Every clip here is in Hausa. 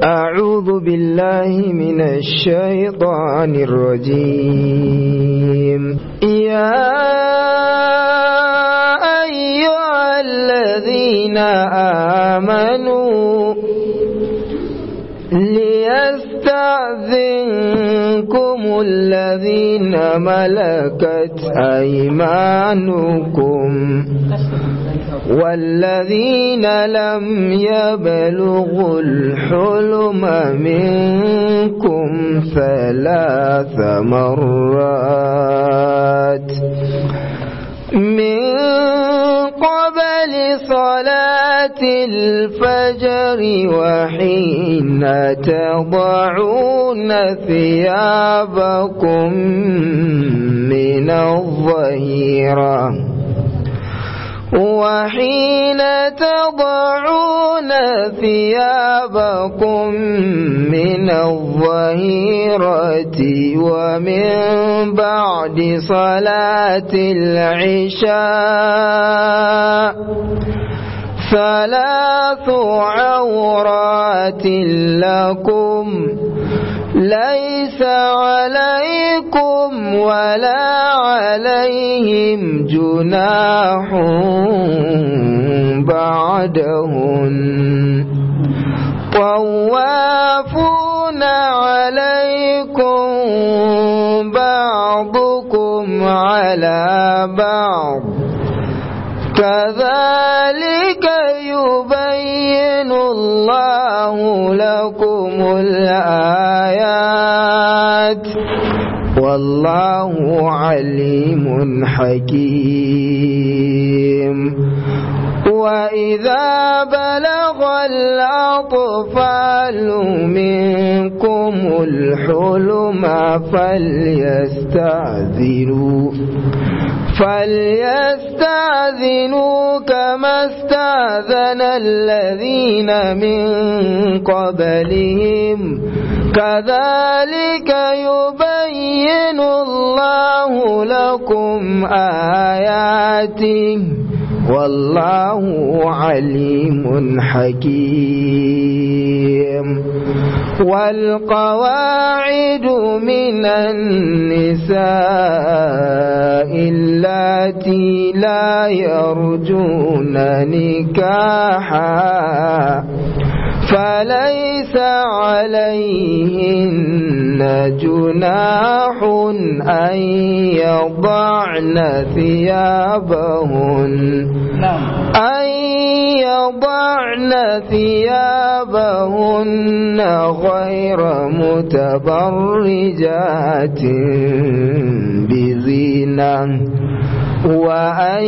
أعوذ بالله من الشيطان الرجيم يا أيها الذين آمنوا ليستأذنكم الذين ملكت أيمانكم والذين لم يبلغوا الحلم منكم ثلاث مرات من قبل صلاة الفجر وحين تضعون ثيابكم من الظهيرة وحين تضعون ثيابكم من الظهيرة ومن بعد صلاة العشاء ثلاث عورات لكم ليس عليكم ولا عليهم جناح بعدهن طوافون عليكم بعضكم على بعض كذلك يبين الله لكم الآيات والله عليم حكيم وإذا بلغ الأطفال منكم الحلم فليستأذنوا فليستأذنوا كما استأذن الذين من قبلهم كذلك يبين الله لكم آياته والله عليم حكيم والقواعد من النساء اللاتي لا يرجون نكاحا فليس عليهن جناح أن يضعن ثيابهن أن يضعن ثيابهن غير متبرجات بزينة وأن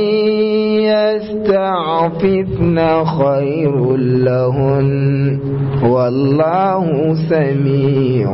يستعففن خير لهن والله سميع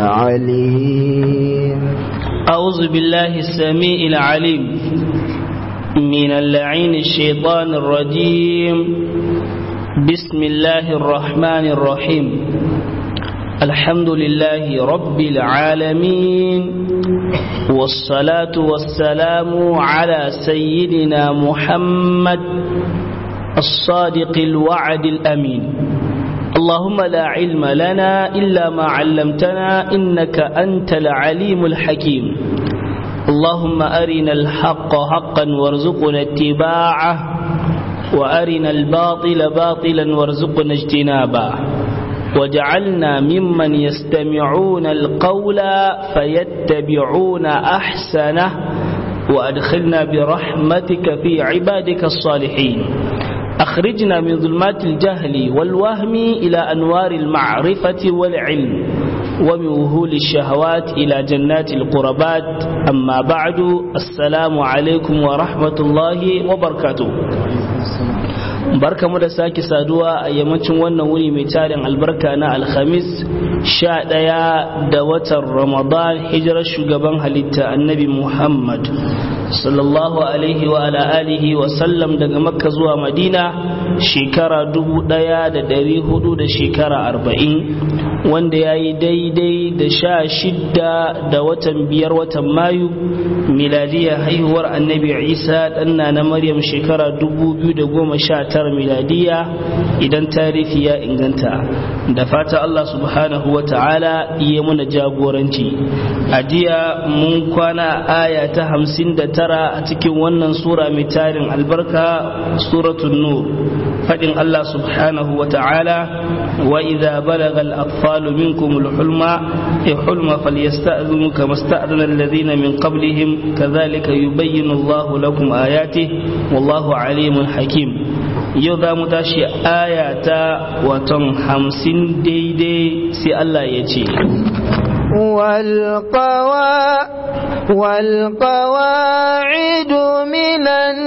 عليم أعوذ بالله السميع العليم من اللعين الشيطان الرجيم بسم الله الرحمن الرحيم الحمد لله رب العالمين والصلاة والسلام على سيدنا محمد الصادق الوعد الأمين اللهم لا علم لنا إلا ما علمتنا إنك أنت العليم الحكيم اللهم أرنا الحق حقا وارزقنا اتباعه وأرنا الباطل باطلا وارزقنا اجتنابه وجعلنا ممن يستمعون القول فيتبعون أحسنه وأدخلنا برحمتك في عبادك الصالحين أخرجنا من ظلمات الجهل والوهم إلى أنوار المعرفة والعلم ومن وهول الشهوات إلى جنات القربات أما بعد السلام عليكم ورحمة الله وبركاته barka mu da sake saduwa a yammacin wannan wuri mai tarin albarka na alhamis sha ɗaya da watan ramadan hijirar shugaban halitta annabi muhammad sallallahu alaihi wa ala alihi wa sallam daga makka zuwa madina shekara dubu daya da dari hudu da shekara arba'in wanda ya yi daidai da sha shidda da watan biyar watan mayu miladiya haihuwar annabi isa ɗanna na maryam shekara dubu biyu da goma sha tara miladiya idan tarihi ya inganta da fata allah subhanahu wa ta'ala iya muna jagoranci a jiya mun kwana aya ta hamsin da tara a cikin wannan sura mai tarin albarka suratun nur faɗin allah subhanahu wa ta'ala wa idza balaga al-atfalu minkum al-hulma hulma falyasta'dhinu kama sta'dhana alladhina min qablihim kadhalika yubayyinu Allahu lakum ayatihi wallahu alimun hakim yau za mu tashi aya ta watan hamsin daidai sai Allah ya ce والقواعد من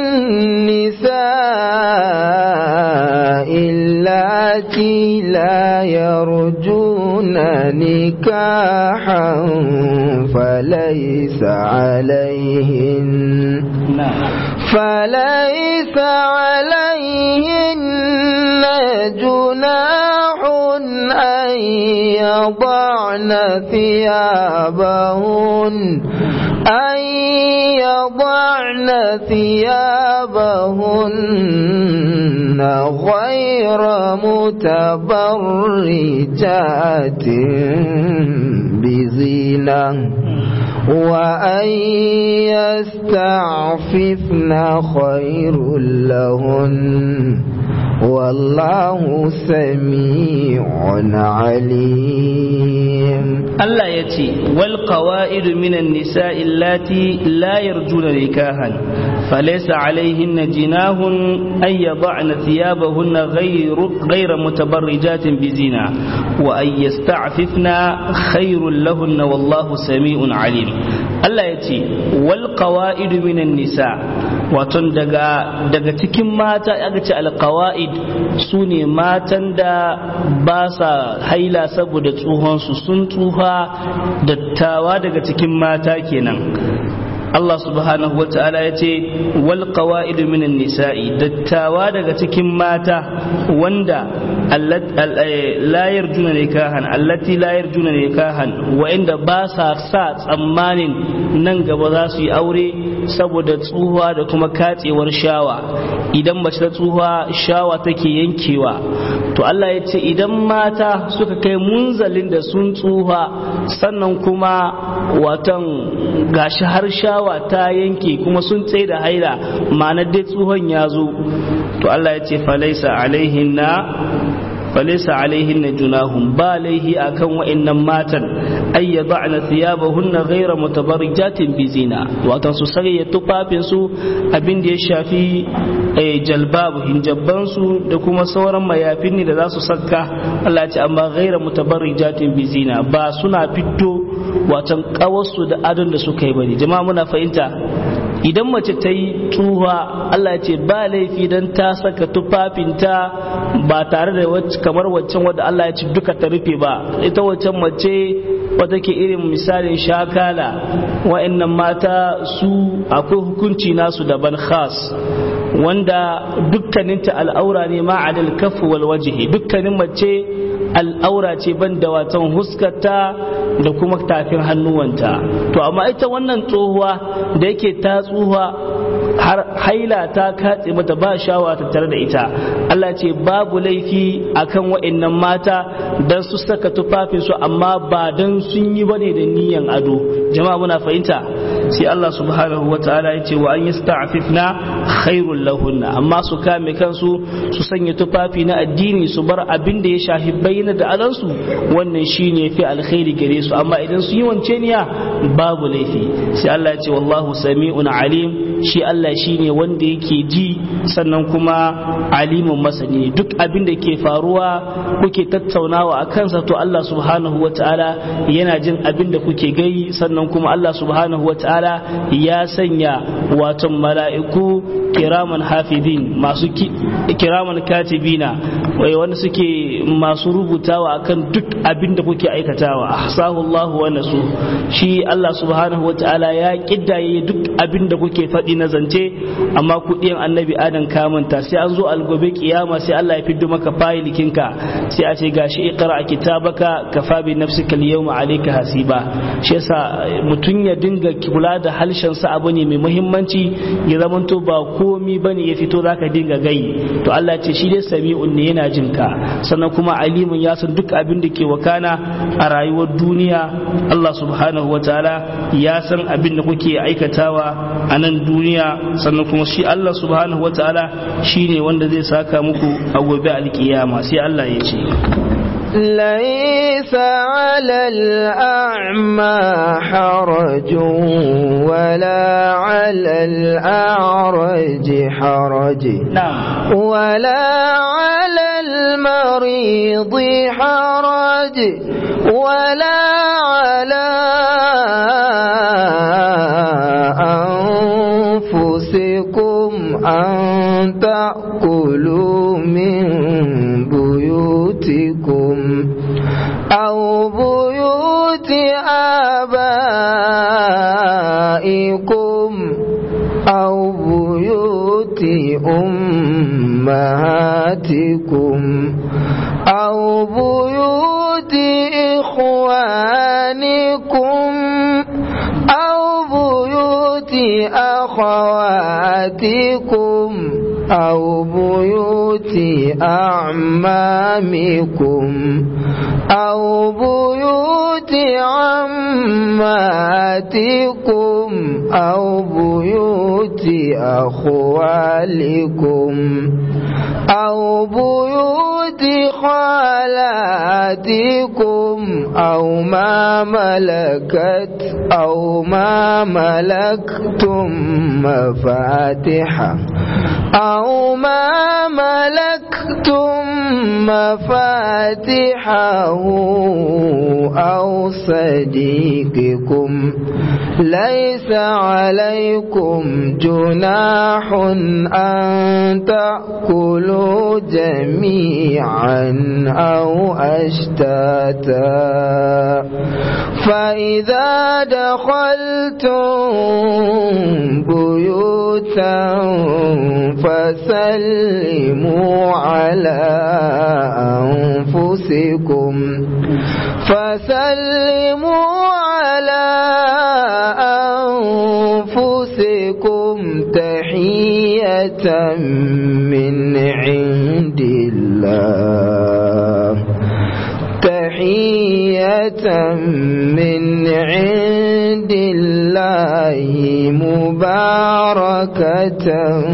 النساء اللاتي لا يرجون نكاحا فليس عليهن فليس عليهن جناح أن يضعن ثيابهن أن يضعن ثيابهن غير متبرجات بزينة وأن يستعففن خير لهن والله سميع عليم الله يتي والقواعد من النساء اللاتي لا يرجون نكاحا فليس عليهن جناه أن يضعن ثيابهن غير غير متبرجات بزنا وأن يستعففن خير لهن والله سميع عليم الله يتي والقواعد من النساء waton daga daga cikin mata aka ce alqawaid su ne matan da ba sa haila saboda tsohonsu sun tsufa dattawa daga cikin mata kenan Allah subhanahu wa ta'ala ya ce wal qawaid minan nisa'i dattawa daga cikin mata wanda la yarjuna nikahan allati la yarjuna nikahan wa inda ba sa sa tsammanin nan gaba za su yi aure saboda tsuhuwa da kuma katsewar shawa idan mace ta tsuhuwa shawa take yankewa to Allah ya ce idan mata suka kai munzalin da sun tsuhuwa sannan kuma watan gashi har shawa ta yanke kuma sun tsaye da haila ma'anar dai tsuhon ya zo to Allah ya ce falaisa alaihinna falaisa alaihinna junahum ba laihi akan wa'annan matan ay yad'na thiyabahunna ghayra mutabarrijatin bizina wato su sanya tufafin su abin da ya shafi jalbabu hinjabban su da kuma sauran mayafin ne da za su saka Allah ya ce amma ghayra mutabarrijatin bizina ba suna fito watan kawarsu da adon da suka yi bane jama'a muna fahimta idan mace ta yi tuha Allah ce ba laifi don ta saka tufafinta ba tare da kamar waccan wadda Allah ya ci duka ta rufe ba ita waccan mace wata ke irin misalin shakala wa'annan mata su akwai hukunci nasu daban khas wanda dukkaninta al'aura ne ma'adal kafu wal wajhi dukkanin mace al'aura ce ban da watan huskarta da kuma tafin hannuwanta to amma ita wannan tsohuwa da yake ta tsuhuwa har haila ta katse mata ba shawa ta tare da ita Allah ce babu laifi akan wa'annan mata dan su saka tufafin su amma ba dan sun yi bane da niyan ado jama'a muna fahimta sai Allah subhanahu wa ta'ala ya ce wa an yasta'fifna khairul lahunna amma su kame kansu su sanya tufafi na addini su bar abin da ya shafi bayyana da alansu wannan shine fi alkhairi gare su amma idan su yi wance niya babu laifi sai Allah ya ce wallahu sami'un alim shi Allah shine wanda yake ji sannan kuma alimun masani duk abin da ke faruwa kuke tattaunawa a kansa to Allah subhanahu wa ta'ala yana jin abin da kuke gai sannan kuma Allah subhanahu wa ta'ala ya sanya wato mala'iku kiraman hafidin masu kiraman katibina wanda suke masu rubutawa akan duk abin da kuke aikatawa ahsahu Allah wa nasu shi Allah subhanahu wa ta'ala ya kiddaye duk abin da kuke faɗi na zance amma kuɗin annabi adam kamanta sai an zo algobe kiyama sai Allah ya fiddo maka fayilikinka sai a ce gashi iqra kitabaka kafa bi nafsika al-yawma alayka hasiba shi yasa mutun ya dinga kula da halshen sa abu ne mai muhimmanci ya zamanto ba komi bane ya fito zaka dinga gai to Allah ce shi dai sami'un ne yana jin ka sannan kuma alimun ya san duk abin da ke wakana a rayuwar duniya Allah subhanahu wataala ya san abin da kuke aikatawa a nan duniya sannan kuma shi Allah subhanahu wa ta'ala shi ne wanda zai saka muku a gobe alkiyama sai Allah ya ce ليس على الأعمى حرج ولا على الأعرج حرج نعم ولا على المريض حرج ولا على أنفسكم أن تأكلوا من بيوتكم أو بيوت آبائكم أو بيوت أمهاتكم أو بيوت إخوانكم أو بيوت أخواتكم أو بيوت أعمامكم أو بيوت عماتكم أو بيوت أخوالكم أو بيوت خالاتكم أو ما ملكت أو ما ملكتم مفاتحه أو ما ملكتم مفاتحه أو صديقكم ليس عليكم جناح أن تأكلوا جميعا أو أشتاتا فإذا دخلتم بيوتا فسلموا على أنفسكم فسلموا على أنفسكم تحية من عند الله تحية من عند الله مباركة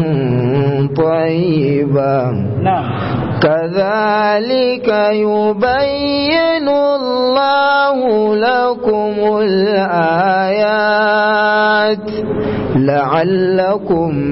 طيبة نعم كذلك يبين الله لكم الآيات لعلكم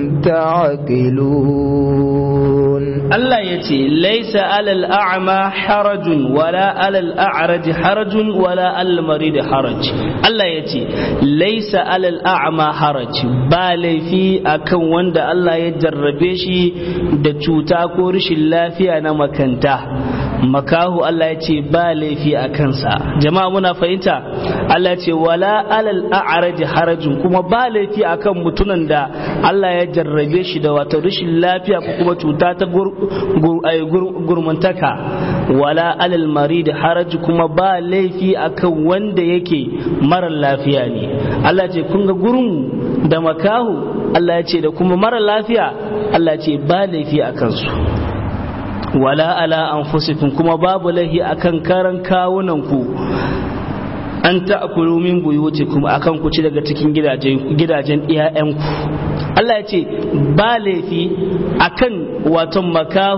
تعقلون Allah ya ce, Laisa alal a'ma harajun wala alal a'raj harajun wala alal marid haraj. Allah ya ce, Laisa alal a'ma haraj ba laifi akan wanda Allah ya jarrabe shi da cuta ko rashin lafiya na makanta. Makahu Allah ya ce ba laifi a kansa. Jama'a muna fahimta? Allah ya ce, Wala alal a'raj harajun kuma ba laifi akan mutunan da Allah ya jarrabe shi da wata rashin lafiya ko kuma cuta ta gurmantaka wala alal marid haraj kuma ba laifi akan wanda yake mara lafiya ne Allah ce kun ga gurin da makahu Allah ya ce da kuma mara lafiya Allah ce ba laifi a kansu wala ala anfusikum kuma babu laifi akan karan kawunan ku an ta'kulu min buyutikum akan ku ci daga cikin gidajen gidajen iyayenku Allah ya ce ba laifi akan waton makahu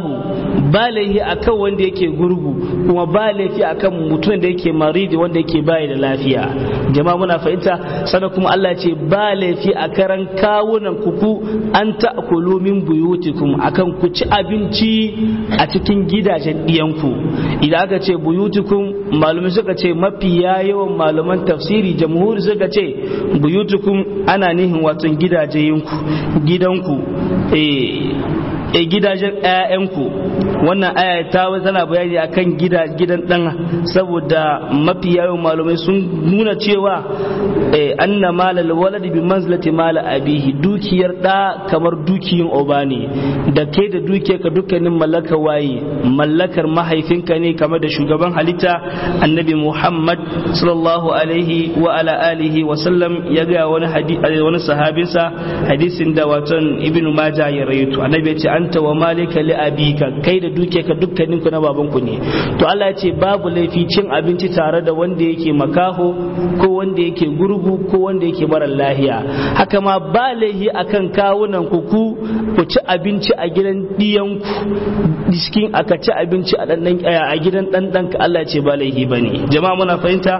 ba laifi akan wanda yake gurgu kuma ba laifi akan mutum da yake maridi wanda yake bayi da lafiya jama'a muna fahimta sannan kuma Allah ce ba laifi a karan kawunan kuku an ta'kulu min buyutikum akan ku ci abinci a cikin gidajen diyanku idan aka ce buyutikum malumai suka ce mafi yawan malaman tafsiri jamhuri suka ce buyutukum ana nihin wato gidajenku gidanku eh e gidajen ƴaƴanku wannan aya ta tana bayani akan gida gidan dan saboda mafi yawan malamai sun nuna cewa anna malal walad bi manzilati mal abihi dukiyar da kamar dukiyin oba ne da ke da dukiyar ka dukkanin mallaka waye mallakar mahaifinka ne kamar da shugaban halitta annabi Muhammad sallallahu alaihi wa ala alihi wa sallam ya ga wani hadisi wani sahabinsa hadisin da waton ibnu majah ya rawaito annabi ya ce anta wa malika li abika kai da duke ka dukkanin ku na baban ku ne to Allah ya ce babu laifi cin abinci tare da wanda yake makaho ko wanda yake gurgu ko wanda yake mara lahiya haka ma ba laifi akan kawunan ku ku ku ci abinci a gidan diyan ku cikin aka ci abinci a dan a gidan dan dan ka Allah ya ce ba laifi bane jama'a muna fahimta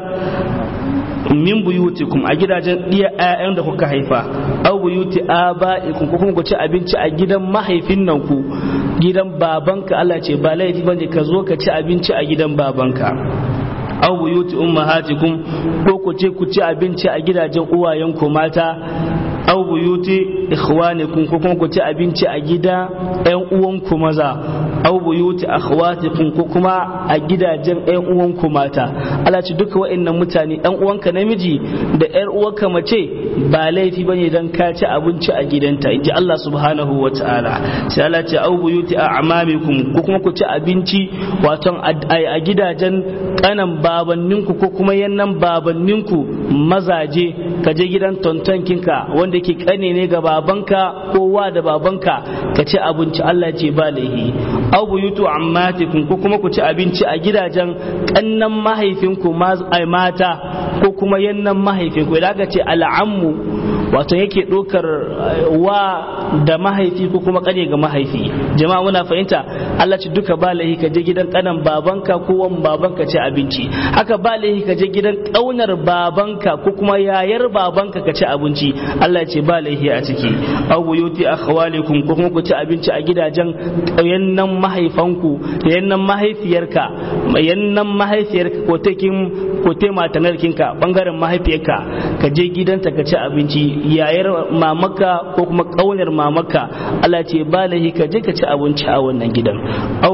min buyutikum a gidajen iya ƴaƴan da kuka haifa aw buyuti aba'ikum ko kuma ku ci abinci a gidan mahaifin nan ku gidan babanka Allah ce ba laifi bane ka zo ka ci abinci a gidan babanka aw buyuti ummahatikum ko ku ce ku ci abinci a gidajen uwayenku mata aw buyuti ikhwanikum ko kuma ku ci abinci a gida ƴan uwanku maza aw buyuti akhwatikum ko kuma a gidajen ƴan uwanku mata Allah ce duka wa'annan mutane ɗan uwanka namiji da ƴar uwanka mace ba laifi bane dan ka ci abinci a gidanta inji Allah subhanahu wata'ala sai Allah ce aw buyuti a'mamikum ko kuma ku ci abinci wato a gidajen kanan babanninku ko kuma yannan babanninku mazaje ka je gidan tontonkinka wanda ke kane ne ga babanka ko wa da babanka ka ci abinci Allah ce ba laihi aw buyutu ammatikum ko kuma ku ci abinci a gidajen kannan mahaifinku mata ko kuma yannan mahaifinku idan ka ce al'ammu wato yake ɗaukar wa da mahaifi ko kuma kane ga mahaifi jama'a muna fahimta Allah ce duka ba laihi ka je gidan kanan babanka ko wan babanka ci abinci haka ba laihi ka je gidan kaunar babanka ko kuma yayar babanka ka ci abinci Allah ce ba laihi a ciki aw buyuti akhwalikum ko kuma ku ci abinci a gidajen yannan mahaifanku yannan mahaifiyarka yannan mahaifiyarka ko takin ko te matanarkinka bangaren mahaifiyarka ka je gidanta ka ci abinci yayar mamaka ko kuma kaunar mamaka Allah ce ba laihi ka je ka ci abinci a wannan gidan aw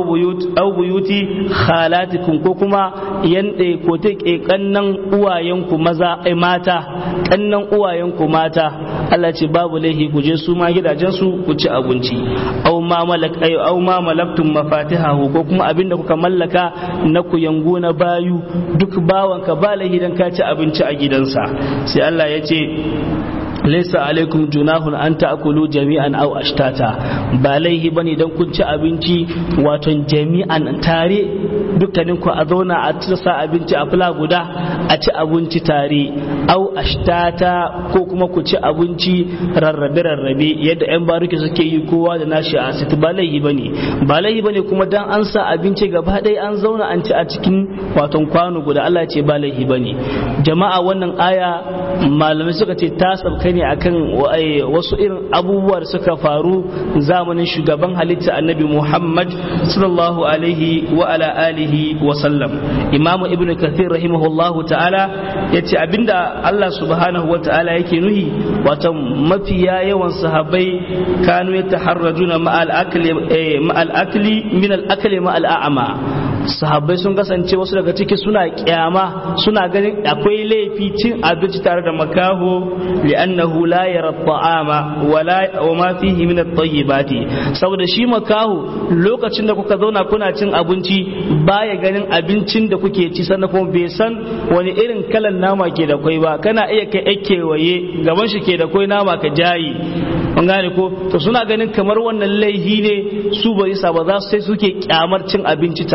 buyuti khalatikum ko kuma yande ko te kannan uwayenku maza ai mata kannan uwayenku mata Allah ce babu laihi ku je su ma gidajen su ku ci abinci aw ma malak ay aw ma malaktum mafatihahu ko kuma abinda kuka mallaka na ku yango na bayu duk bawanka ba laihi dan ka ci abinci a gidansa sai Allah ya ce laisa alaikum junahun an ta'kulu jami'an aw ashtata ba laihi bane dan kun ci abinci wato jami'an tare dukkanin ku a zauna a sa abinci a fula guda a ci abinci tare aw ashtata ko kuma ku ci abinci rarrabe rarrabe yadda yan baruki suke yi kowa da nashi a asiti ba laihi bane ba laihi bane kuma dan an sa abinci gaba ɗaya an zauna an ci a cikin wato kwano guda Allah ya ce ba laihi bane jama'a wannan aya malamai suka ce ta sabka ne akan wasu irin abubuwa da suka faru zamanin shugaban halitta annabi Muhammad sallallahu alaihi wa ala alihi wa sallam imamu ibnu kathir rahimahullahu ta'ala yace abinda Allah subhanahu wa ta'ala yake nuhi wato mafiya yawan sahabbai kanu yataharrajuna ma'al akli ma'al akli min al akli ma'al a'ma sahabbai sun kasance wasu daga ciki suna kyama suna ganin akwai laifi cin abinci tare da makaho li'annahu la yara ta'ama wala wa ma fihi min at-tayyibati saboda shi makaho lokacin da kuka zauna kuna cin abinci baya ganin abincin da kuke ci sannan kuma bai san wani irin kalan nama ke da kwai ba kana iya kai ake waye gaban shi ke da kwai nama ka jayi an gane ko to suna ganin kamar wannan laihi ne su bai isa ba za su sai suke kyamar cin abinci tare da makaho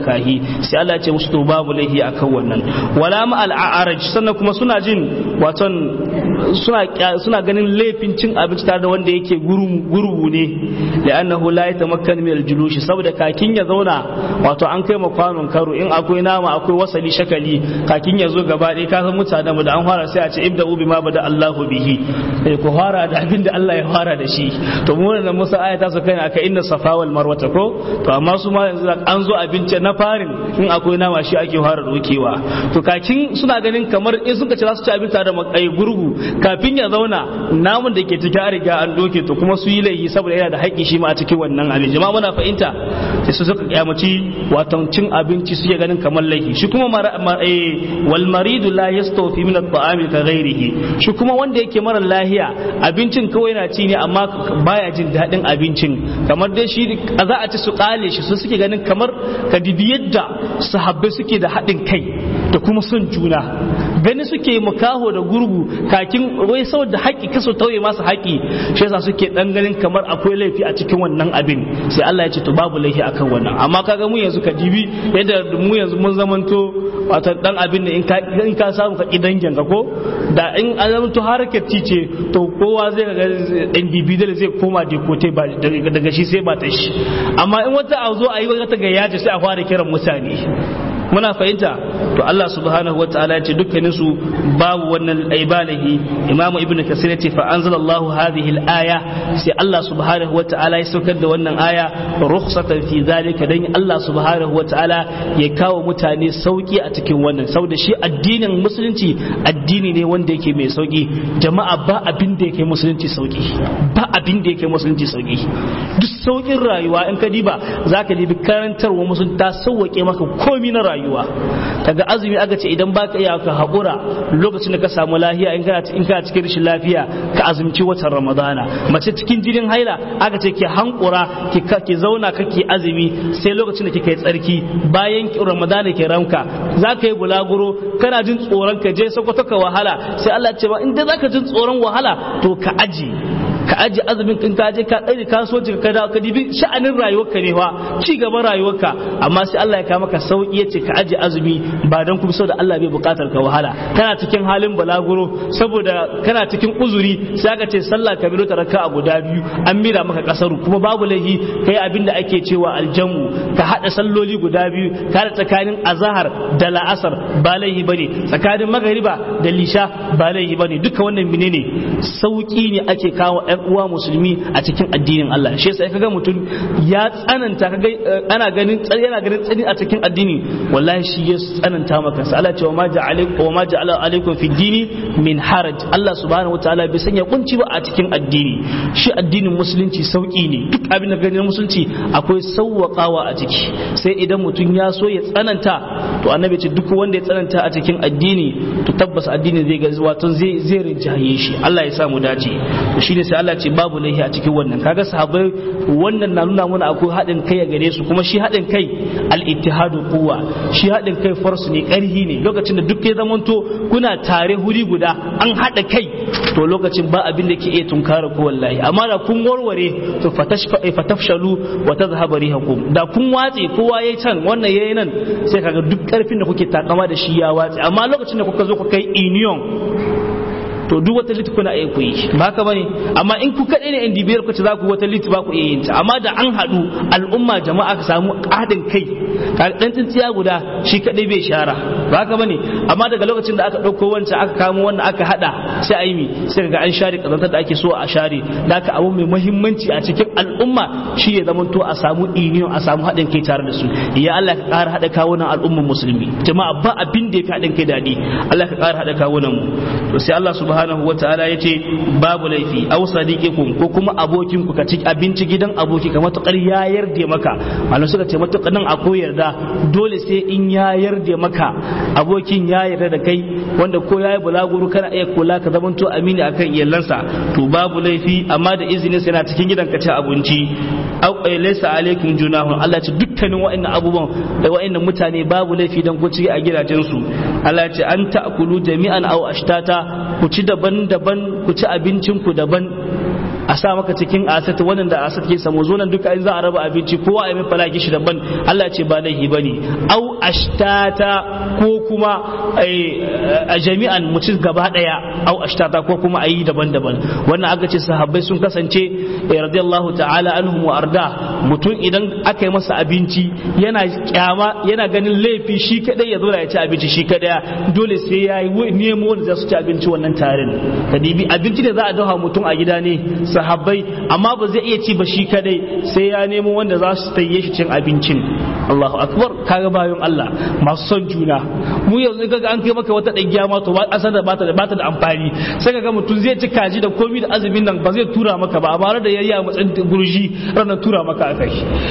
makahi sai Allah ya ce musu to babu laihi akan wannan wala ma al'araj sannan kuma suna jin waton suna suna ganin laifin cin abinci tare da wanda yake gurgu ne li'annahu la yatamakkan min al-julushi saboda kakin ya zauna wato an kai kwanon karo in akwai nama akwai wasali shakali kakin ya zo gaba ɗaya ka san mutanen da an fara sai a ce ibda ubi ma bada Allahu bihi eh ku fara da abin da Allah ya fara da shi to mu nan Musa aya ta so kai aka inna safa wal marwa ko to amma su ma yanzu an zo abinci na farin in akwai nama shi ake fara dokewa to kakin suna ganin kamar in suka ce za su ci abinci da makai gurgu kafin ya zauna namun da ke cikin an riga an doke to kuma su yi laifi saboda yana da haƙƙi shi ma a cikin wannan abin jama'a muna fahimta sai su suka kyamaci wato cin abinci suke ganin kamar laifi shi kuma wal maridu la yastawfi min at-ta'ami ka ghairihi shi kuma wanda yake mara lahiya abincin kawai yana ci ne amma baya jin daɗin abincin kamar dai shi za a ci su kale shi su suke ganin kamar ka dibi yadda sahabbai suke da haɗin kai da kuma son juna gani suke makaho da gurgu kakin wai saboda haƙi kaso tauye masa haƙi shi yasa suke dan ganin kamar akwai laifi a cikin wannan abin sai Allah ya ce to babu laifi akan wannan amma kaga mu yanzu ka dibi yadda mu yanzu mun zamanto wato dan abin da in ka in ka samu ka dangin ka ko da in an zamanto harkar ce to kowa zai ga individual zai koma dekote ba daga shi sai ba ta shi amma in wata a zo a yi wata gayyaci sai a fara kiran mutane muna fahimta to Allah subhanahu wa ta'ala ya ce dukkanin su babu wannan aibalahi imamu ibn kasir ya ce fa anzalallahu hadhihi al-aya sai Allah subhanahu wa ta'ala ya saukar da wannan aya rukhsatan fi zalika dan Allah subhanahu wa ta'ala ya kawo mutane sauki a cikin wannan saboda shi addinin musulunci addini ne wanda yake mai sauki jama'a ba abin da yake musulunci sauki ba abin da yake musulunci sauki duk saukin rayuwa in ka diba zaka dibi karantarwa musulunci ta sauwake maka komi na rayuwa rayuwa kaga azumi aka ce idan baka iya ka haƙura lokacin da ka samu lafiya in kana in kana cikin rashin lafiya ka azumci watan ramadana mace cikin jinin haila aka ce ki hankura ki ki zauna kake azumi sai lokacin da kika yi tsarki bayan ramadana ke ranka zaka yi bulaguro kana jin tsoron ka je sokoto ka wahala sai Allah ya ce ba in dai zaka jin tsoron wahala to ka aji ka aji azumin in ka je ka ɗari kasuwanci ka dawo ka dibi sha'anin rayuwarka ne fa ci gaban rayuwarka amma sai Allah ya kawo maka sauki ya ce ka aji azumi ba dan kuma saboda Allah bai buƙatar ka wahala kana cikin halin balaguro saboda kana cikin uzuri sai aka ce sallah ka biro ta raka a guda biyu an mira maka kasaru kuma babu laifi kai abin da ake cewa aljamu ka hada salloli guda biyu ka da tsakanin azahar da la'asar ba laifi bane tsakanin magariba da lisha ba laifi bane duka wannan menene sauki ne ake kawo ɗan uwa musulmi a cikin addinin Allah shi yasa kaga mutum ya tsananta kaga ana ganin yana ganin tsani a cikin addini wallahi shi ya tsananta maka sa Allah ce wa ma ja'ala wa ma ja'ala alaikum fi dini min haraj Allah subhanahu wataala bai sanya kunci ba a cikin addini shi addinin musulunci sauki ne duk abin da ganin musulunci akwai sauwakawa a ciki sai idan mutum ya so ya tsananta to annabi ce duk wanda ya tsananta a cikin addini to tabbas addini zai ga wato zai zai rinjaye shi Allah ya sa mu dace to shine sai Allah ce babu laihi a cikin wannan kaga sahabbai wannan na nuna mana akwai haɗin kai a gare su kuma shi haɗin kai al-ittihadu quwwa shi haɗin kai farsu ne ƙarhi ne lokacin da duk ya zamanto kuna tare huri guda an haɗa kai to lokacin ba abin da ke iya tunkara ko wallahi amma da kun warware to fatafshalu wa tadhhabu rihakum da kun watse kowa yayi can wannan yayi nan sai kaga duk ƙarfin da kuke takama da shi ya watse amma lokacin da kuka zo kuka yi union to duk wata lit kuna iya kuyi ba haka bane amma in ku kaɗai ne yan dibiyar ku ce za ku wata lit ba ku iya yin ta amma da an haɗu al'umma jama'a ka samu haɗin kai ɗan tsintsiya guda shi kaɗai bai shara ba haka bane amma daga lokacin da aka ɗauko wancan aka kamo wannan aka haɗa sai a yi mi sai ga an share ƙazantar da ake so a share da aka abu mai muhimmanci a cikin al'umma shi ya zama to a samu union a samu haɗin kai tare da su ya Allah ka ƙara haɗa kawunan al'umman musulmi jama'a ba abin da ya fi haɗin kai daɗi Allah ka ƙara haɗa kawunan mu to sai Allah subhanahu wa ta'ala ya ce babu laifi aw sadiqikum ko kuma abokin ku ka ci abinci gidan aboki ka matukar ya yarda maka malam suka ce matukar nan akwai yarda dole sai in ya yarda maka abokin ya yarda da kai wanda ko yayi bulaguro kana iya kula ka zamanto amini akan iyalansa to babu laifi amma da izinin sai na cikin gidan ka ci abinci aw laysa alaikum junahun Allah ce dukkanin wa'annan abubuwan da wa'annan mutane babu laifi dan ku ci a gidajensu Allah ce an ta'kulu jami'an aw ashtata ku ci daban-daban ku ci abincinku daban a sa maka cikin asat wannan da asat ke samu zo nan duka in za a raba abinci kowa a mai falaki shi daban Allah ce ba laihi bane au ashtata ko kuma a jami'an mutum gaba daya au ashtata ko kuma ayi daban-daban wannan aka ce sahabbai sun kasance radiyallahu ta'ala anhum wa arda mutum idan aka yi masa abinci yana kyama yana ganin laifi shi kadai ya zo ya ci abinci shi kadai dole sai ya yi nemo wanda za su ci abinci wannan tarin kadibi abinci da za a dafa mutum a gida ne sahabbai amma ba zai iya ci ba shi kadai sai ya nemo wanda za su tayye shi cin abincin Allahu akbar kaga bayan Allah masu son juna mu yanzu kaga an kai maka wata ɗagiya ma to ba asar da bata da bata da amfani sai kaga mutum zai ci kaji da komi da azumin nan ba zai tura maka ba amma da yayi a matsayin gurji ranar tura maka akai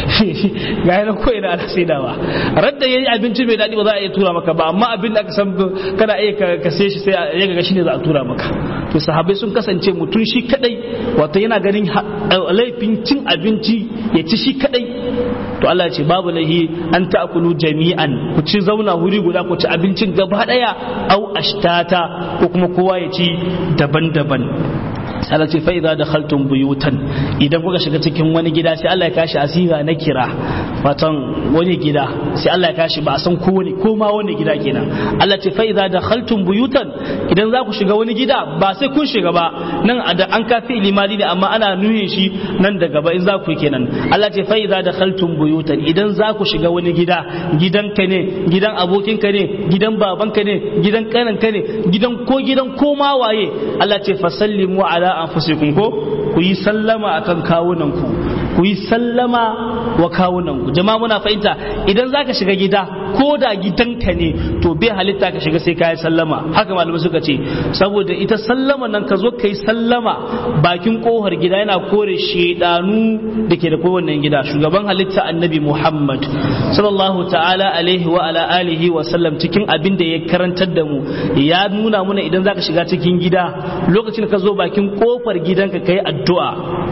ga yana ko ina ana saidawa radda yayi abinci mai daɗi ba za a iya tura maka ba amma abin da aka san kana iya ka sai shi sai ya ga shine za a tura maka to sahabbai sun kasance mutum shi kadai wato yana ganin laifin cin abinci ya ci shi kadai to Allah ya ce babu lahi an ta'kulu jami'an ku ci zauna wuri guda ku ci abincin gaba daya au ashtata ko kuma kowa ya ci daban-daban sai ce fa idza dakhaltum buyutan idan kuka shiga cikin wani gida sai Allah ya kashi asira na kira watan wani gida sai Allah ya kashi ba a san ko wani ko ma wani gida kenan Allah ce fa idza dakhaltum buyutan idan za ku shiga wani gida ba sai kun shiga ba nan da an kafi limadi ne amma ana nuhin shi nan da gaba in za ku yi kenan Allah ce fa idza dakhaltum buyutan idan za ku shiga wani gida gidanka ne gidan abokinka ne gidan babanka ne gidan kananka ne gidan ko gidan ko ma waye Allah ce fasallimu ala anfusikum ko ku yi sallama akan kawunanku ku yi sallama wa kawunanku jama'a muna fahimta idan zaka shiga gida ko da gidanka ne to bai halitta ka shiga sai ka yi sallama haka malamai suka ce saboda ita sallama nan ka zo ka yi sallama bakin kohar gida yana kore shedanu da ke da kowanne gida shugaban halitta annabi muhammad sallallahu ta'ala alaihi wa ala alihi wa sallam cikin abin da ya karantar da mu ya nuna muna idan zaka shiga cikin gida lokacin ka zo bakin kofar gidanka kai addu'a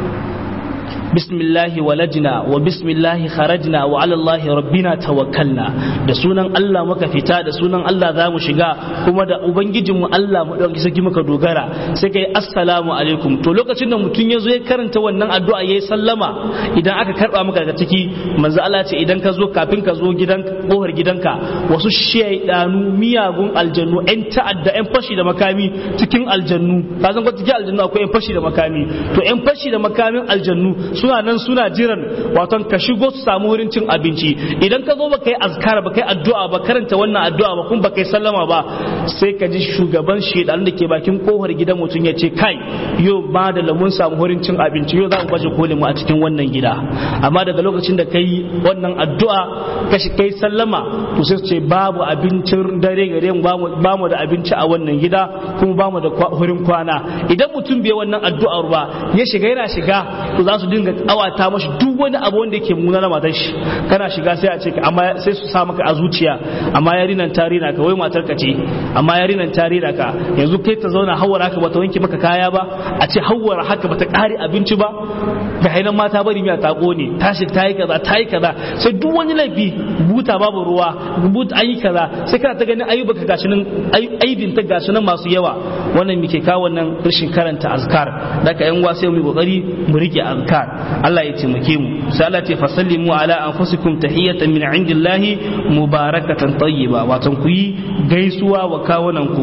bismillahi walajna wa bismillahi kharajna wa ala allahi rabbina tawakkalna da sunan Allah muka fita da sunan Allah za mu shiga kuma da ubangijinmu Allah mu dauki saki muka dogara sai kai assalamu alaikum to lokacin da mutum ya zo ya karanta wannan addu'a yayi sallama idan aka karba maka daga ciki manzo Allah ce idan ka zo kafin ka zo gidan kohar gidanka wasu shaydanu miyagun aljannu yan ta'adda yan fashi da makami cikin aljannu ka san ko cikin aljannu akwai yan fashi da makami to yan fashi da makamin aljannu suna nan suna jiran waton ka shigo su samu wurin cin abinci idan ka zo ba kai azkar ba kai addu'a ba karanta wannan addu'a ba kuma ba kai sallama ba sai ka ji shugaban shedan da ke bakin kofar gidan mutum ya ce kai yo ba da lamun samu wurin cin abinci yo za mu baje kolin mu a cikin wannan gida amma daga lokacin da kai wannan addu'a ka shi kai sallama to sai su ce babu abincin dare gare mu ba mu da abinci a wannan gida kuma ba mu da wurin kwana idan mutum bai wannan addu'ar ba ya shiga yana shiga to za su dinga awata mashi duk wani abu wanda yake muna na matar shi kana shiga sai a ce amma sai su sa maka a zuciya amma yarinan tari na ka wai matar ka ce amma yarinan tari na ka yanzu kai ta zauna hawara haka bata wanke maka kaya ba a ce hawara haka bata kare abinci ba ga hainan mata bari miya ta kone tashi ta yi kaza ta yi kaza sai duk wani laifi buta babu ruwa buta an yi kaza sai kana ta ganin ayyuka ka gashi nan aibin ta gashi nan masu yawa wannan muke kawo wannan rashin karanta azkar daga yan uwa sai mu kokari mu rike azkar Allah ya taimake mu sai Allah ce fasallimu ala anfusikum tahiyatan min indillahi mubarakatan tayyiba wato ku yi gaisuwa wa kawunan ku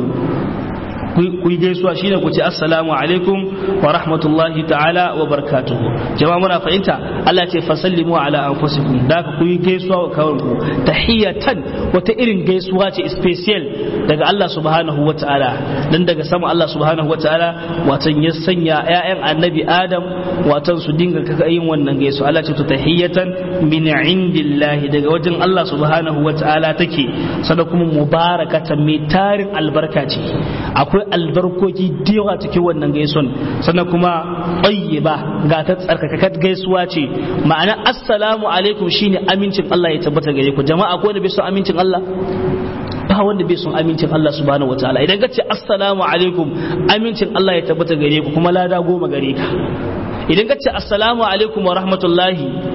ku yi gaisuwa shine ku ce assalamu alaikum wa rahmatullahi ta'ala wa barakatuhu jama'a muna fahimta Allah ce fasallimu ala anfusikum da ku yi gaisuwa wa kawunan ku tahiyatan wata irin gaisuwa ce special daga Allah subhanahu wa ta'ala dan daga sama Allah subhanahu wa ta'ala watan ya sanya ƴaƴan annabi Adam watan su dinga kaka yin wannan gaisuwa Allah ce to tahiyatan min indillahi daga wajen Allah subhanahu wa ta'ala take sada kuma mubarakatan mai tarin albarka ce akwai albarkoki da yawa cikin wannan gaison sannan kuma ba ga ta tsarkakakar gaisuwa ce ma'ana assalamu alaikum shine amincin Allah ya tabbata gare ku jama'a ko da bai son amincin Allah ba wanda bai son amincin Allah subhanahu wataala idan ka ce assalamu alaikum amincin Allah ya tabbata gare ku kuma lada goma gare ka idan ka ce assalamu alaikum wa rahmatullahi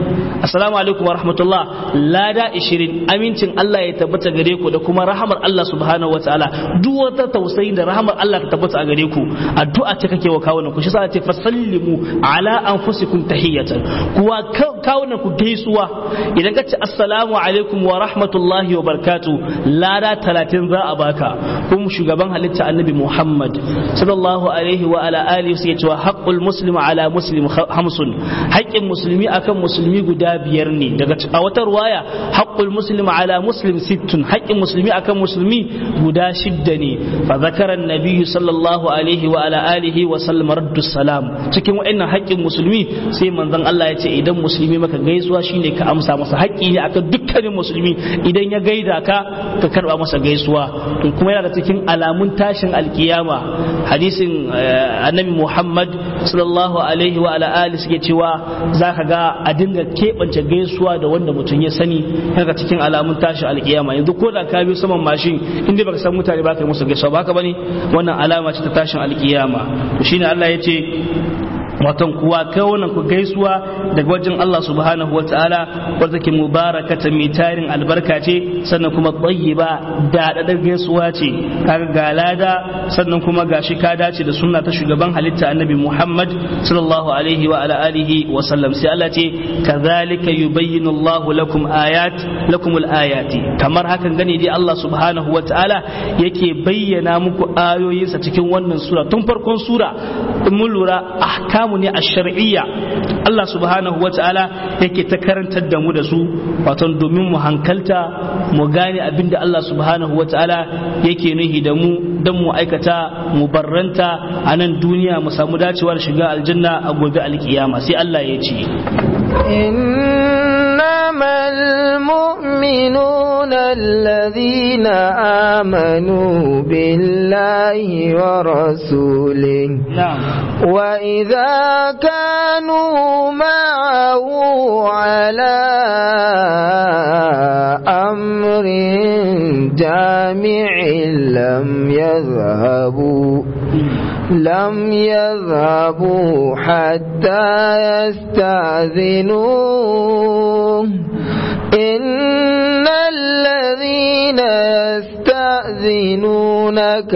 assalamu alaikum wa rahmatullah lada 20 amincin Allah ya tabbata gare ku da kuma rahamar Allah subhanahu wataala duk wata tausayi da rahamar Allah ta tabbata a gare ku addu'a ce kake wa kawunan ku shi sa ce fasallimu ala anfusikum tahiyatan kuwa kawunan ku gaisuwa idan ka ce assalamu alaikum wa rahmatullahi wa barakatuh lada 30 za a baka kuma shugaban halitta annabi Muhammad sallallahu alaihi wa ala alihi sai cewa haqqul muslim ala muslim hamsun haƙƙin musulmi akan musulmi guda biyar ne daga a wata ruwaya haqqul muslim ala muslim sittun haƙƙin musulmi akan musulmi guda shidda ne fa zakara annabi sallallahu alaihi wa ala alihi wa sallam raddu salam cikin wa'annan haƙƙin musulmi sai manzon Allah ya ce idan musulmi maka gaisuwa shine ka amsa masa haƙƙi ne akan dukkanin musulmi idan ya gaida ka ka karba masa gaisuwa to kuma yana da cikin alamun tashin alkiyama hadisin annabi Muhammad sallallahu alaihi wa ala alihi suke cewa zaka ga a dinga keɓance gaisuwa da wanda mutum ya sani daga cikin alamun tashin alkiyama yanzu ko da ka biyo saman mashin inda baka san mutane baka yi musu gaisuwa ba haka bane wannan alama ce ta tashin alkiyama to shine Allah ya ce watan kuwa kawunan ku gaisuwa daga wajen Allah subhanahu wa ta'ala wadda ke mubarakata mai tarin albarka ce sannan kuma tsayiba da dadar gaisuwa ce kaga ga lada sannan kuma gashi ka dace da sunna ta shugaban halitta annabi Muhammad sallallahu alaihi wa ala alihi wa sallam sai Allah ce kadhalika yubayyinu Allahu lakum ayat lakum ayati kamar hakan gane dai Allah subhanahu wa ta'ala yake bayyana muku ayoyinsa cikin wannan sura tun farkon sura in mun lura ahkam ahkamu ne a shar'iyya Allah subhanahu wa ta'ala yake ta karantar da mu da su wato domin mu hankalta mu gane abinda Allah subhanahu wa ta'ala yake nuhi da mu don mu aikata mu barranta a nan duniya mu samu dacewar shiga aljanna a gobe alkiyama sai Allah ya ce إنما المؤمنون الذين آمنوا بالله ورسوله نعم وإذا كانوا معه على أمر جامع لم يذهبوا لم يذهبوا حتى يستأذنوه إن الذين يستأذنونك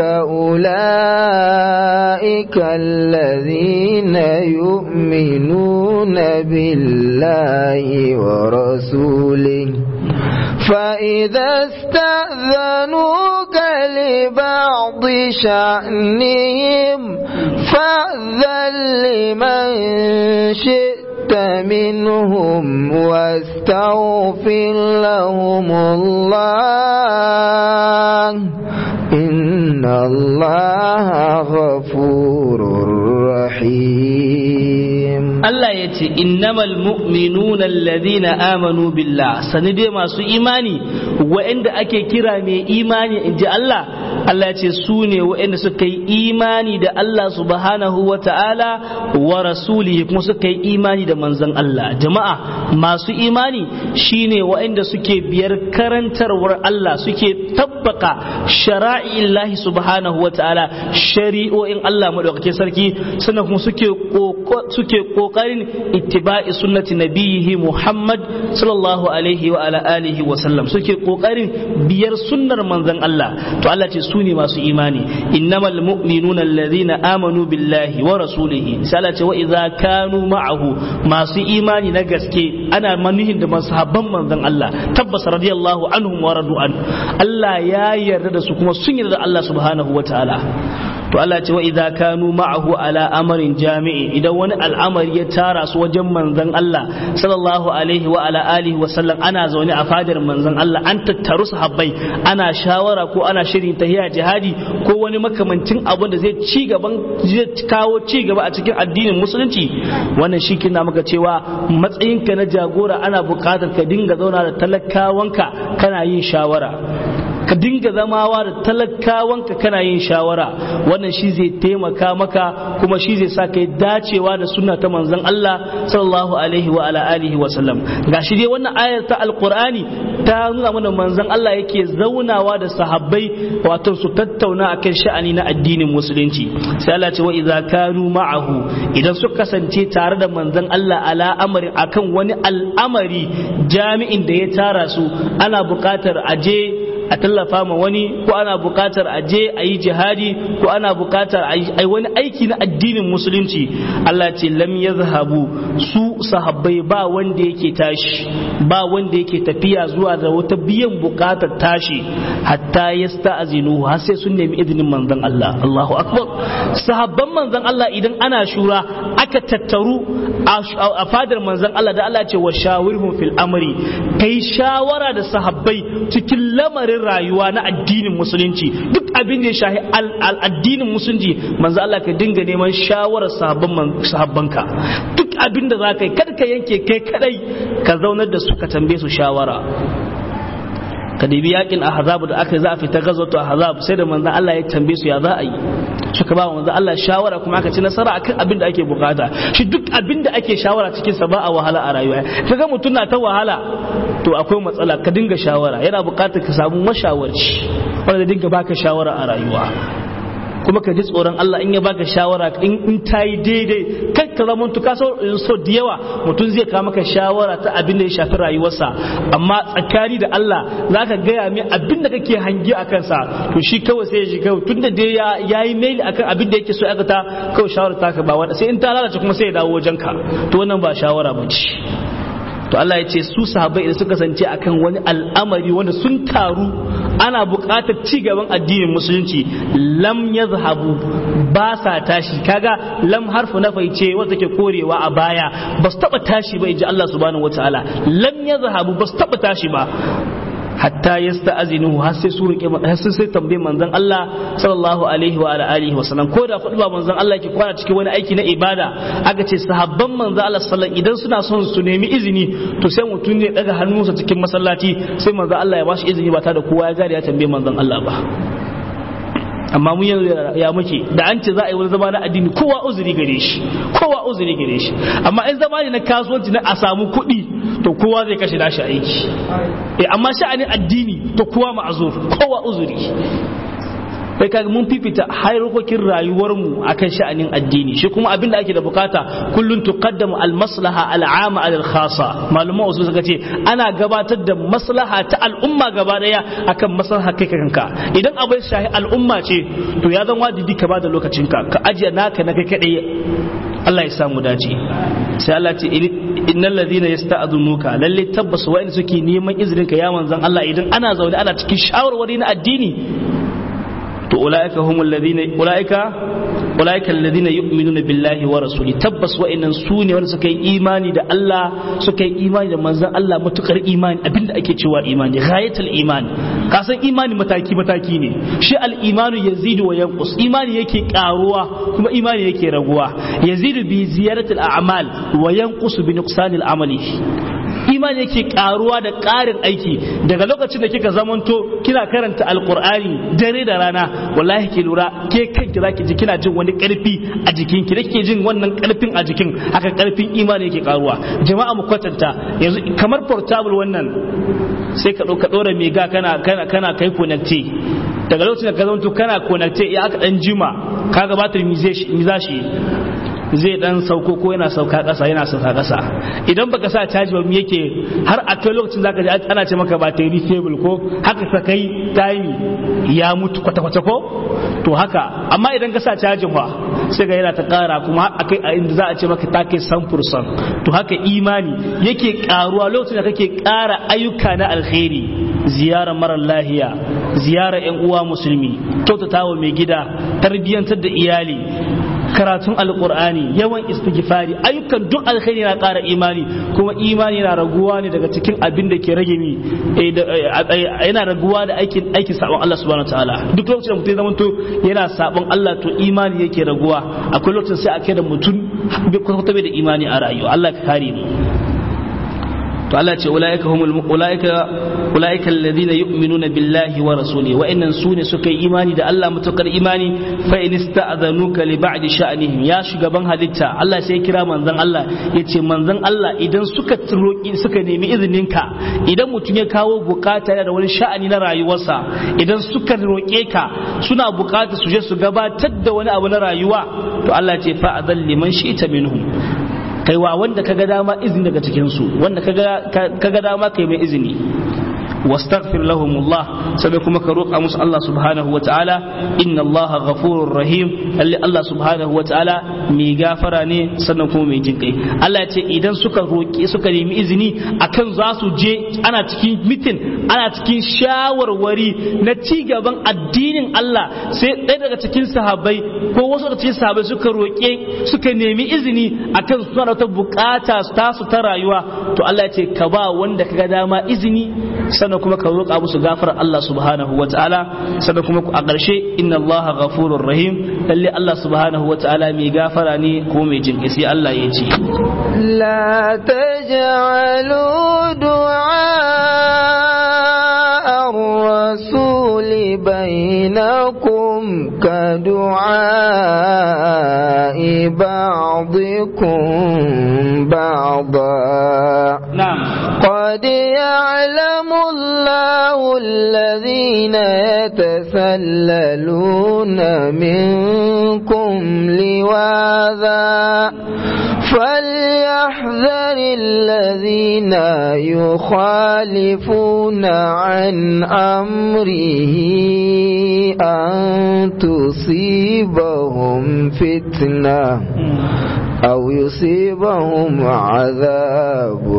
أولئك الذين يؤمنون بالله ورسوله فإذا استأذنوك لبعض شأنهم فأذن لمن شئت منهم واستغفر لهم الله إن الله غفور رحيم Allah ya ce innamal mu'minuna alladhina amanu billah sani dai masu imani wa'anda ake kira mai imani in ji Allah Allah ya ce su ne wa'anda suka yi imani da Allah subhanahu wa ta'ala wa rasulihi kuma suka yi imani da manzon Allah jama'a masu imani shine wa'anda suke biyar karantarwar Allah suke tabbaka shara'illahi subhanahu wa ta'ala shari'o'in Allah madaukakin sarki sannan kuma suke suke kokarin ittiba'i sunnati nabiyihi Muhammad sallallahu alaihi wa ala alihi wa sallam suke kokarin biyar sunnar manzon Allah to Allah ce su ne masu imani innamal mu'minuna alladhina amanu billahi wa rasulihi sai Allah ce wa idza kanu ma'ahu masu imani na gaske ana manuhin da masahabban manzon Allah tabbas radiyallahu anhum wa radu an Allah ya yarda da su kuma sun yarda da Allah subhanahu wa ta'ala to Allah ce wa idza kanu ma'ahu ala amarin jami'i idan wani al'amari ya tara su wajen manzon Allah sallallahu alaihi wa ala alihi wa sallam ana zaune a fadar manzon Allah an tattaru sahabbai ana shawara ko ana shirin tahiya jihadi ko wani makamancin abin da zai ci gaban zai kawo ci gaba a cikin addinin musulunci wannan shi kina maka cewa matsayinka na jagora ana buƙatar ka dinga zauna da talakawanka kana yin shawara ka dinga zamawa da talakawanka kana yin shawara wannan shi zai taimaka maka kuma shi zai sa kai dacewa da sunna ta manzon Allah sallallahu alaihi wa ala alihi wa sallam gashi dai wannan ayar ta alqur'ani ta nuna mana manzon Allah yake zaunawa da sahabbai wato su tattauna akan sha'ani na addinin musulunci sai Allah ce wa idza kanu ma'ahu idan suka kasance tare da manzon Allah ala amarin akan wani al'amari jami'in da ya tara su ana buƙatar aje a tallafa ma wani ko ana buƙatar a je a yi jihadi ko ana buƙatar a yi wani aiki na addinin musulunci Allah ce lam yazhabu su sahabbai ba wanda yake tashi ba wanda yake tafiya zuwa da wata biyan buƙatar tashi hatta yasta'zinu har sai sun nemi izinin manzon Allah Allahu akbar sahabban manzon Allah idan ana shura aka tattaru a fadar manzon Allah da Allah ce wa shawirhum fil amri kai shawara da sahabbai cikin lamarin lamarin rayuwa na addinin musulunci duk abin da ya shahi addinin musulunci manzo Allah ka dinga neman shawarar sahabbanka duk abin da za ka yi kada ka yanke kai kadai ka zaunar da su ka tambaye su shawara ka dibi yakin ahzab da aka za a fita gazwatu ahzab sai da manzo Allah ya tambaye su ya za a yi suka ba manzo Allah shawara kuma aka ci nasara akan abin da ake bukata shi duk abin da ake shawara cikin sa ba a wahala a rayuwa kaga mutum na ta wahala to akwai matsala ka dinga shawara yana bukatar ka samu mashawarci wanda dinga baka shawara a rayuwa kuma ka ji tsoron Allah in ya baka shawara in ta yi daidai kai ka zama tuka so da yawa mutum zai kawo maka shawara ta abin da ya shafi rayuwarsa amma tsakani da Allah za ka gaya mai abin da kake hangi a kansa to shi kawai sai ya ji kawai tun da dai ya yi maili akan abin da yake so aka ta kawai shawara ta ka ba wanda sai in ta lalace kuma sai ya dawo wajen ka to wannan ba shawara ba ce to Allah ya ce su sahabbai idan suka kasance akan wani al'amari wanda sun taru ana buƙatar ci gaban addinin musulunci lam yazhabu ba sa tashi kaga lam harfu na faice wanda take korewa a baya ba su taba tashi ba inji Allah subhanahu wataala lam yazhabu ba su taba tashi ba hatta yasta'zinu har sai su rike har sai sai tambaye manzon Allah sallallahu alaihi wa alihi wa sallam ko da kudu ba manzon Allah ke kwana cikin wani aiki na ibada aka ce sahabban manzon Allah sallallahu idan suna son su nemi izini to sai mutum ne daga hannunsa cikin masallaci sai manzon Allah ya bashi izini ba tare da kowa ya gari ya tambaye manzon Allah ba amma mun yanzu ya muke da an ce za a yi wani zama na addini kowa uzuri gare shi kowa uzuri gare shi amma in zama ne na kasuwanci na a samu kuɗi to kowa zai kashe nashi aiki eh amma sha'anin addini to kowa ma'azur kowa uzuri sai kaga mun fifita harkokin rayuwarmu akan sha'anin addini shi kuma abin da ake da bukata kullun tuqaddamu al maslaha al amma al khassa maluma wasu suka ce ana gabatar da maslaha ta al'umma gaba daya akan maslaha kai kanka idan abai shahi al'umma ce to ya zan wajibi ka bada lokacinka ka ajiye naka na kai kadai Allah ya samu dace sai Allah ce innal ladina yasta'dhunuka lalle tabbas wa'in suke neman izinin ka ya manzon Allah idan ana zaune ana cikin shawarwari na addini to ulaika humul ladina ulaika ulaika alladhina yu'minuna billahi wa rasuli tabbas wa'annan su ne wanda suka yi imani da Allah suka yi imani da manzon Allah matukar imani abinda ake cewa imani ghayatul imani ka san imani mataki mataki ne shi al imanu yazidu wa yanqus imani yake karuwa kuma imani yake raguwa yazidu bi ziyaratil a'mal wa yanqus bi nuqsanil amali imani yake karuwa da ƙarin aiki daga lokacin da kika zamanto kina karanta alkur'ani dare da rana wallahi ke lura ke kanki zaki ji kina jin wani karfi a jikin ki dake jin wannan karfin a jikin haka karfin imani yake karuwa jama'a mu kwatanta yanzu kamar portable wannan sai ka ɗauka ɗora mega kana kana kana kai connecte daga lokacin da ka zamanto kana connecte ya aka dan jima kaga batir mizashi zai dan sauko ko yana sauka ƙasa yana sauka ƙasa idan baka sa caji ba yake har a kai lokacin zaka ji ana ce maka battery stable ko haka ta kai time ya mutu kwata kwata ko to haka amma idan ka sa cajin ba sai ga yana ta ƙara kuma a kai a inda za a ce maka ta kai samfursan to haka imani yake ƙaruwa lokacin da kake ƙara ayyuka na alkhairi ziyarar marar lahiya ziyarar yan uwa musulmi kyautatawa mai gida tarbiyyantar da iyali karatun alkur'ani yawan istighfari ayyukan duk alkhairi na ƙara imani kuma imani na raguwa ne daga cikin abin da ke rage mi yana raguwa da aikin aikin sabon Allah subhanahu wataala duk lokacin da mutum ya zamanto yana sabon Allah to imani yake raguwa akwai lokacin sai a kai da mutum bai kwata bai da imani a rayuwa Allah ka kare mu to Allah ce ulaika humul ulaika ulaika alladhina yu'minuna billahi wa rasulihi wa innan sune suka yi imani da Allah mutakar imani fa in ista'dhanuka li ba'di sha'nihim ya shugaban halitta Allah sai ya kira manzon Allah yace manzon Allah idan suka roki suka nemi izininka idan mutum ya kawo bukata da wani sha'ani na rayuwarsa idan suka roke ka suna bukata su je su gabatar da wani abu na rayuwa to Allah ce fa adall liman shi'ta minhum kai wa wanda kaga dama izini daga cikin su wanda kaga kaga dama kai mai izini واستغفر لهم الله سبكم كروك أمس الله سبحانه وتعالى إن الله غفور رحيم اللي الله سبحانه وتعالى مي غافراني سنكم مي جنكي الله يتي إذن سكا روكي سكا نيمي إذني أكن زاسو جي أنا تكين متن أنا تكين شاور وري نتيجة بان الدين الله سي ɗaya cikin sahabbai ko wasu daga cikin sahabbai suka roƙe suka nemi izini akan suna da wata bukata tasu ta rayuwa to Allah ya ce ka ba wanda kaga dama izini sannan kuma ka roƙa musu gafar Allah subhanahu wa ta'ala sannan kuma a ƙarshe inna Allah ghafurur rahim lalle Allah subhanahu wa ta'ala mai gafara ne ko mai jin sai Allah ya ce la taj'alu du'a الرسول بينكم كدعاء بعضكم بعضا نعم قد يعلم الله الذين يتسللون منكم لواذا فليحذر الذين يخالفون عن أمره أن تصيبهم فتنة أو يصيبهم عذاب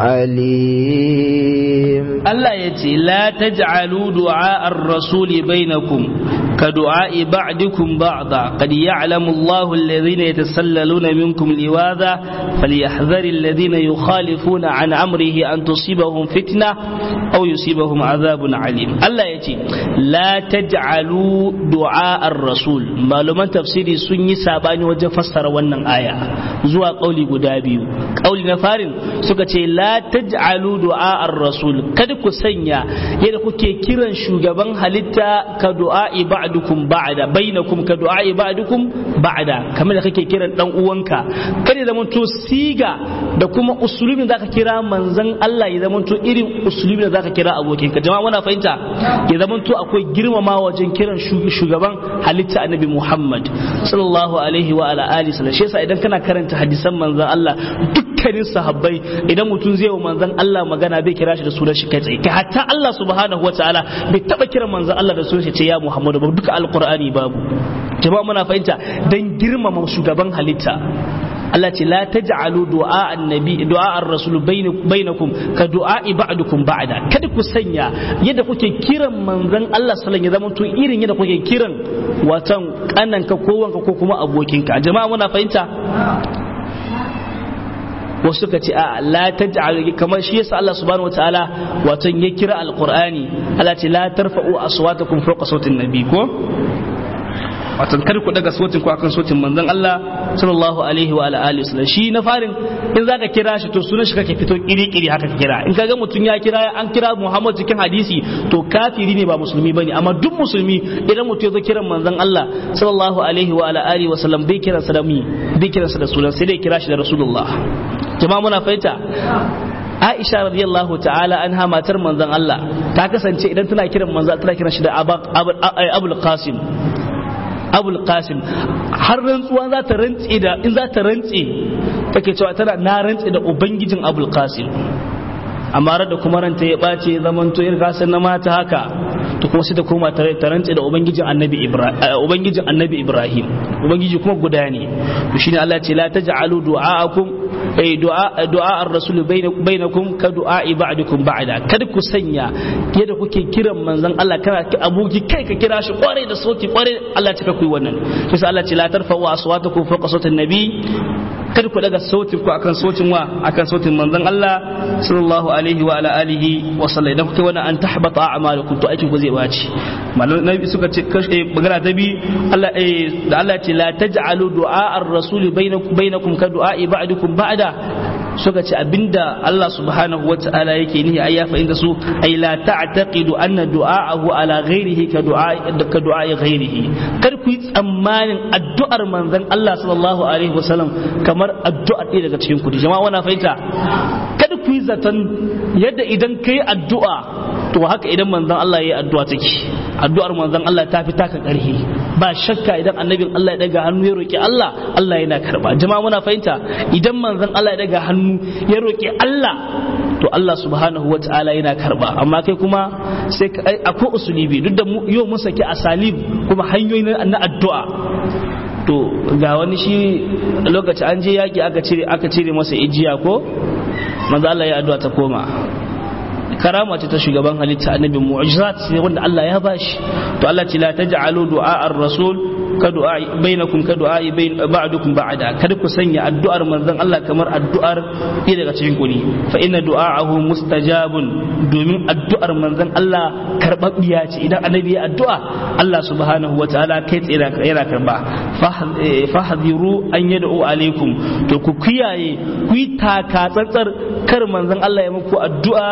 أليم Allah ya ce, La taj'alu du'a ar-rasuli bainakum ka du'a'i ba'dikum ba'da qad ya'lamu Allahu alladhina yatasallaluna minkum liwadha falyahdhari alladhina yukhalifuna an amrihi an tusibahum fitna aw yusibahum adhabun alim Allah ya ce, La taj'alu du'a ar-rasul maluman tafsiri sun yi sabani wajen fassara wannan aya zuwa kauli guda biyu kauli na farin suka ce la taj'alu du'a ar-rasul kada ku sanya yadda kuke kiran shugaban halitta ka du'a'i ba'dukum ba'da bainakum ka du'a'i ba'dukum ba'da kamar da kake kiran dan uwanka kada ya zamanto siga da kuma usulubin zaka kira manzon Allah ya zamanto irin usulubin da zaka kira abokinka jama'a muna fahimta ya zamanto akwai girmama wajen kiran shugaban halitta annabi Muhammad sallallahu alaihi wa ala alihi sallam shi yasa idan kana karanta hadisan manzon Allah dukkanin sahabbai idan mutum zai wa manzon Allah magana bai kira shi da sunan shi kai tsaye kai hatta Allah subhanahu wataala bai taba kira manzon Allah da sunan shi ce ya Muhammadu ba duka alqur'ani babu jama'a muna fahimta dan girmama shugaban halitta Allah ce la taj'alu du'a annabi du'a ar-rasul bainakum ka du'a ba'dukum ba'da kada ku sanya yadda kuke kiran manzon Allah sallallahu alaihi wasallam to irin yadda kuke kiran watan kananka ko wanka ko kuma abokinka jama'a muna fahimta wasu suka ce a la taj'al kamar shi yasa Allah subhanahu wataala wato ya kira alqur'ani Allah ce la tarfa'u aswatakum fawqa sautin nabi ko wato kar ku daga sautin ku akan sautin manzon Allah sallallahu alaihi wa alihi wasallam shi na farin in zaka kira shi to sunan shi kake fito kiri kiri haka ka kira in kaga mutum ya kira an kira Muhammad cikin hadisi to kafiri ne ba musulmi bane amma duk musulmi idan mutum ya zo kiran manzon Allah sallallahu alaihi wa alihi wasallam bai kira sa da mi bai kira sa da sunan sai dai kira shi da rasulullah jama'a muna fahimta Aisha radiyallahu ta'ala anha matar manzon Allah ta kasance idan tana kiran manzon tana kiran shi da Abul Qasim Abul Qasim har rantsuwa za ta rantse da in za ta rantse take cewa tana na rantse da ubangijin Abul Qasim amma da kuma ranta ya ɓace zaman to irin kasan na mata haka to kuma sai ta koma ta rantse da ubangijin annabi Ibrahim ubangijin annabi Ibrahim ubangiji kuma guda ne to shine Allah ce la taj'alu du'aakum ay du'a du'a ar-rasul bainakum ka du'a ba'dukum ba'da kada ku sanya yadda kuke kiran manzon Allah kana abuki kai ka kira shi kware da sauti kware Allah ta kai wannan sai Allah ce la tarfa'u aswatakum fawqa sautin nabi kada ku daga sautin ku akan sautin wa akan sautin manzon Allah sallallahu alaihi wa ala alihi wa sallam idan kuke wannan an tahbata a'malukum to aikin ku zai baci malam nabi suka ce magana ta bi Allah da Allah ce la taj'alu du'a ar-rasul bainakum bainakum ka du'a ba'dukum ba'da suka ce abinda Allah subhanahu wa ta'ala yake nihi ai ya fahimta su ai la ta'taqidu anna du'a'ahu ala ghairihi ka du'a ka du'a ghairihi kar ku yi tsammanin addu'ar manzon Allah sallallahu alaihi wasallam kamar addu'ar ɗaya daga cikin ku jama'a wana fahimta kada ku yi zaton yadda idan kai addu'a to haka idan manzon Allah ya yi addu'a take addu'ar manzon Allah ta fi taka ƙarfi ba shakka idan annabin Allah ya daga hannu ya roki Allah Allah yana karba jama'a muna fahimta idan manzon Allah ya daga hannu ya roki Allah to Allah subhanahu wa ta'ala yana karba amma kai kuma sai akwai usulibi duk da yau mun saki asalib kuma hanyoyi na addu'a to ga wani shi lokaci an je yaki aka cire aka cire masa ijiya ko manzo Allah ya addu'a ta koma karama ce ta shugaban halitta annabi mu'jizat ne wanda Allah ya bashi to Allah ce la taj'alu du'a ar-rasul ka du'a bainakum ka du'a bain ba'dukum ba'da kada ku sanya addu'ar manzon Allah kamar addu'ar ɗaya daga cikin ku ne fa inna du'a'ahu mustajabun domin addu'ar manzon Allah karbabbiya ce idan annabi ya addu'a Allah subhanahu wa ta'ala kai tsaye yana karba fahdiru an yad'u alaikum to ku kiyaye ku yi taka tsantsar kar manzon Allah ya muku addu'a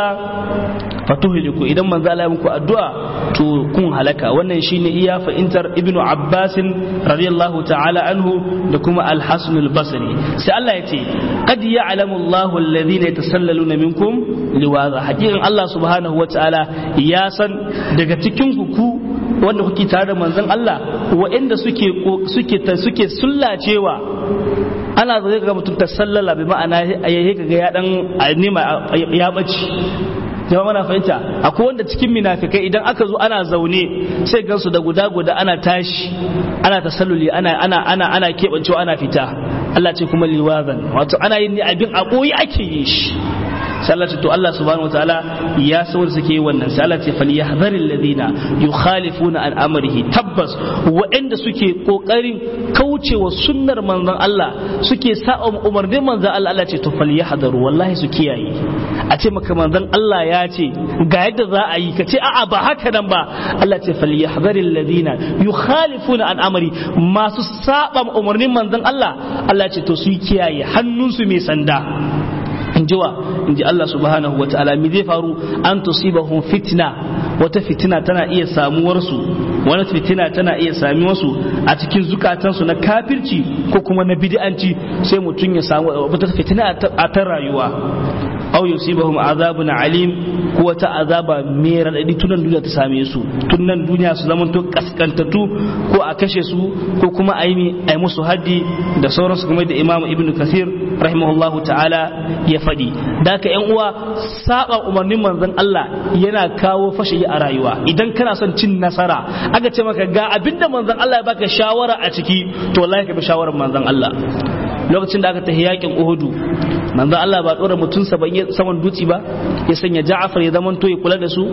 fatuhliku idan manzo Allah ya muku addu'a to kun halaka wannan shine iya fa'intar ibnu abbas radiyallahu ta'ala anhu da kuma al-hasan al-basri sai Allah ya ce qad ya'lamu Allahu alladhina yatasallaluna minkum liwaza hakikan Allah subhanahu wa ta'ala ya san daga cikin ku wanda kuke tare da manzon Allah waɗanda suke suke suke sullacewa ana zai ga mutum ta sallala bi ma'ana ya ga ya dan nima ya bace jama'a mana fahimta akwai wanda cikin minafikai idan aka zo ana zaune sai gansu da guda guda ana tashi ana tasalluli ana ana ana ana kebancewa ana fita Allah ce kuma liwazan wato ana yin ne abin a boye ake yi shi sai Allah ce to Allah subhanahu wataala ya san wanda suke yi wannan sai Allah ce falyahdhar alladhina yukhalifuna an amrihi tabbas waɗanda suke kokarin kaucewa sunnar manzon Allah suke sa'a umarnin manzon Allah Allah ce to falyahdharu wallahi su kiyaye a ce maka manzon Allah ya ce ga yadda za a yi ka ce a'a ba haka nan ba Allah ce falyahdhar alladhina yukhalifuna an amri masu saba umarnin manzon Allah Allah ce to su kiyaye hannunsu mai sanda in ji wa in ji Allah subhanahu wa ta'ala mi zai faru an tusibahum fitna wata fitina tana iya samuwarsu wani fitina tana iya samuwarsu a cikin zukatansu na kafirci ko kuma na bid'anci sai mutum ya samu wata fitina a ta rayuwa aw yusibahum azabun alim ko wata azaba mai radadi tunan duniya ta same su tunan duniya su zama to kaskantatu ko a kashe su ko kuma a yi musu haddi da sauransu kuma da imamu ibnu kasir rahimahullahu ta'ala ya faɗi da ka yan uwa saba umarnin manzon Allah yana kawo fashi a rayuwa idan kana son cin nasara aka ce maka ga abinda manzon Allah ya baka shawara a ciki to wallahi ka bi shawarar manzon Allah lokacin da aka tafi yakin Uhudu manzon Allah ba dora mutum saman dutse ba ya sanya Ja'far ya zaman to ya kula da su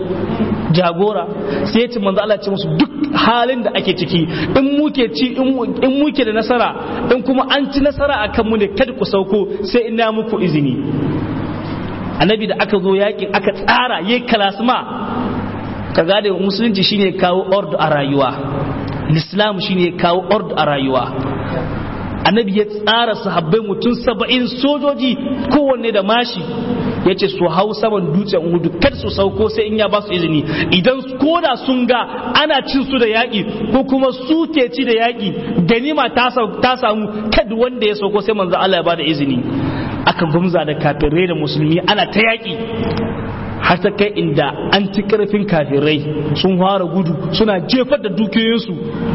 jagora sai ya ce manzo Allah ce musu duk halin da ake ciki in muke ci in muke da nasara in kuma an ci nasara akan mu ne kada ku sauko sai ina muku izini annabi da aka zo yakin aka tsara yayi kalasma ka gane musulunci shine kawo ordo a rayuwa islam shine kawo ordo a rayuwa annabi ya tsara sahabbai mutum saba'in sojoji kowanne da mashi ya ce su hau saman dutsen hudu kar su sauko sai in ya ba su izini idan koda sun ga ana cin su da yaƙi ko kuma su ke ci da yaƙi ganima ta samu kad wanda ya sauko sai manzo Allah ya ba da izini aka gumza da kafirai da musulmi ana ta yaƙi har ta kai inda an ci karfin kafirai sun fara gudu suna jefar da dukiyoyinsu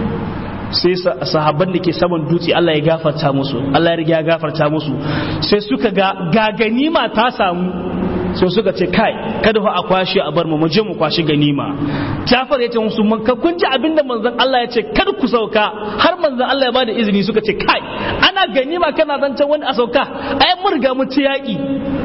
sai sahabban da ke saman dutse Allah ya gafarta musu Allah ya riga ya gafarta musu sai suka ga ga ganima ta samu sai suka ce kai kada fa a kwashe a bar mu mu je mu kwashi ganima Jafar ya ce musu man ka kun ji abinda manzon Allah ya ce kar ku sauka har manzon Allah ya bada izini suka ce kai ana ganima kana zancen wani a sauka ai mun riga mu ci yaki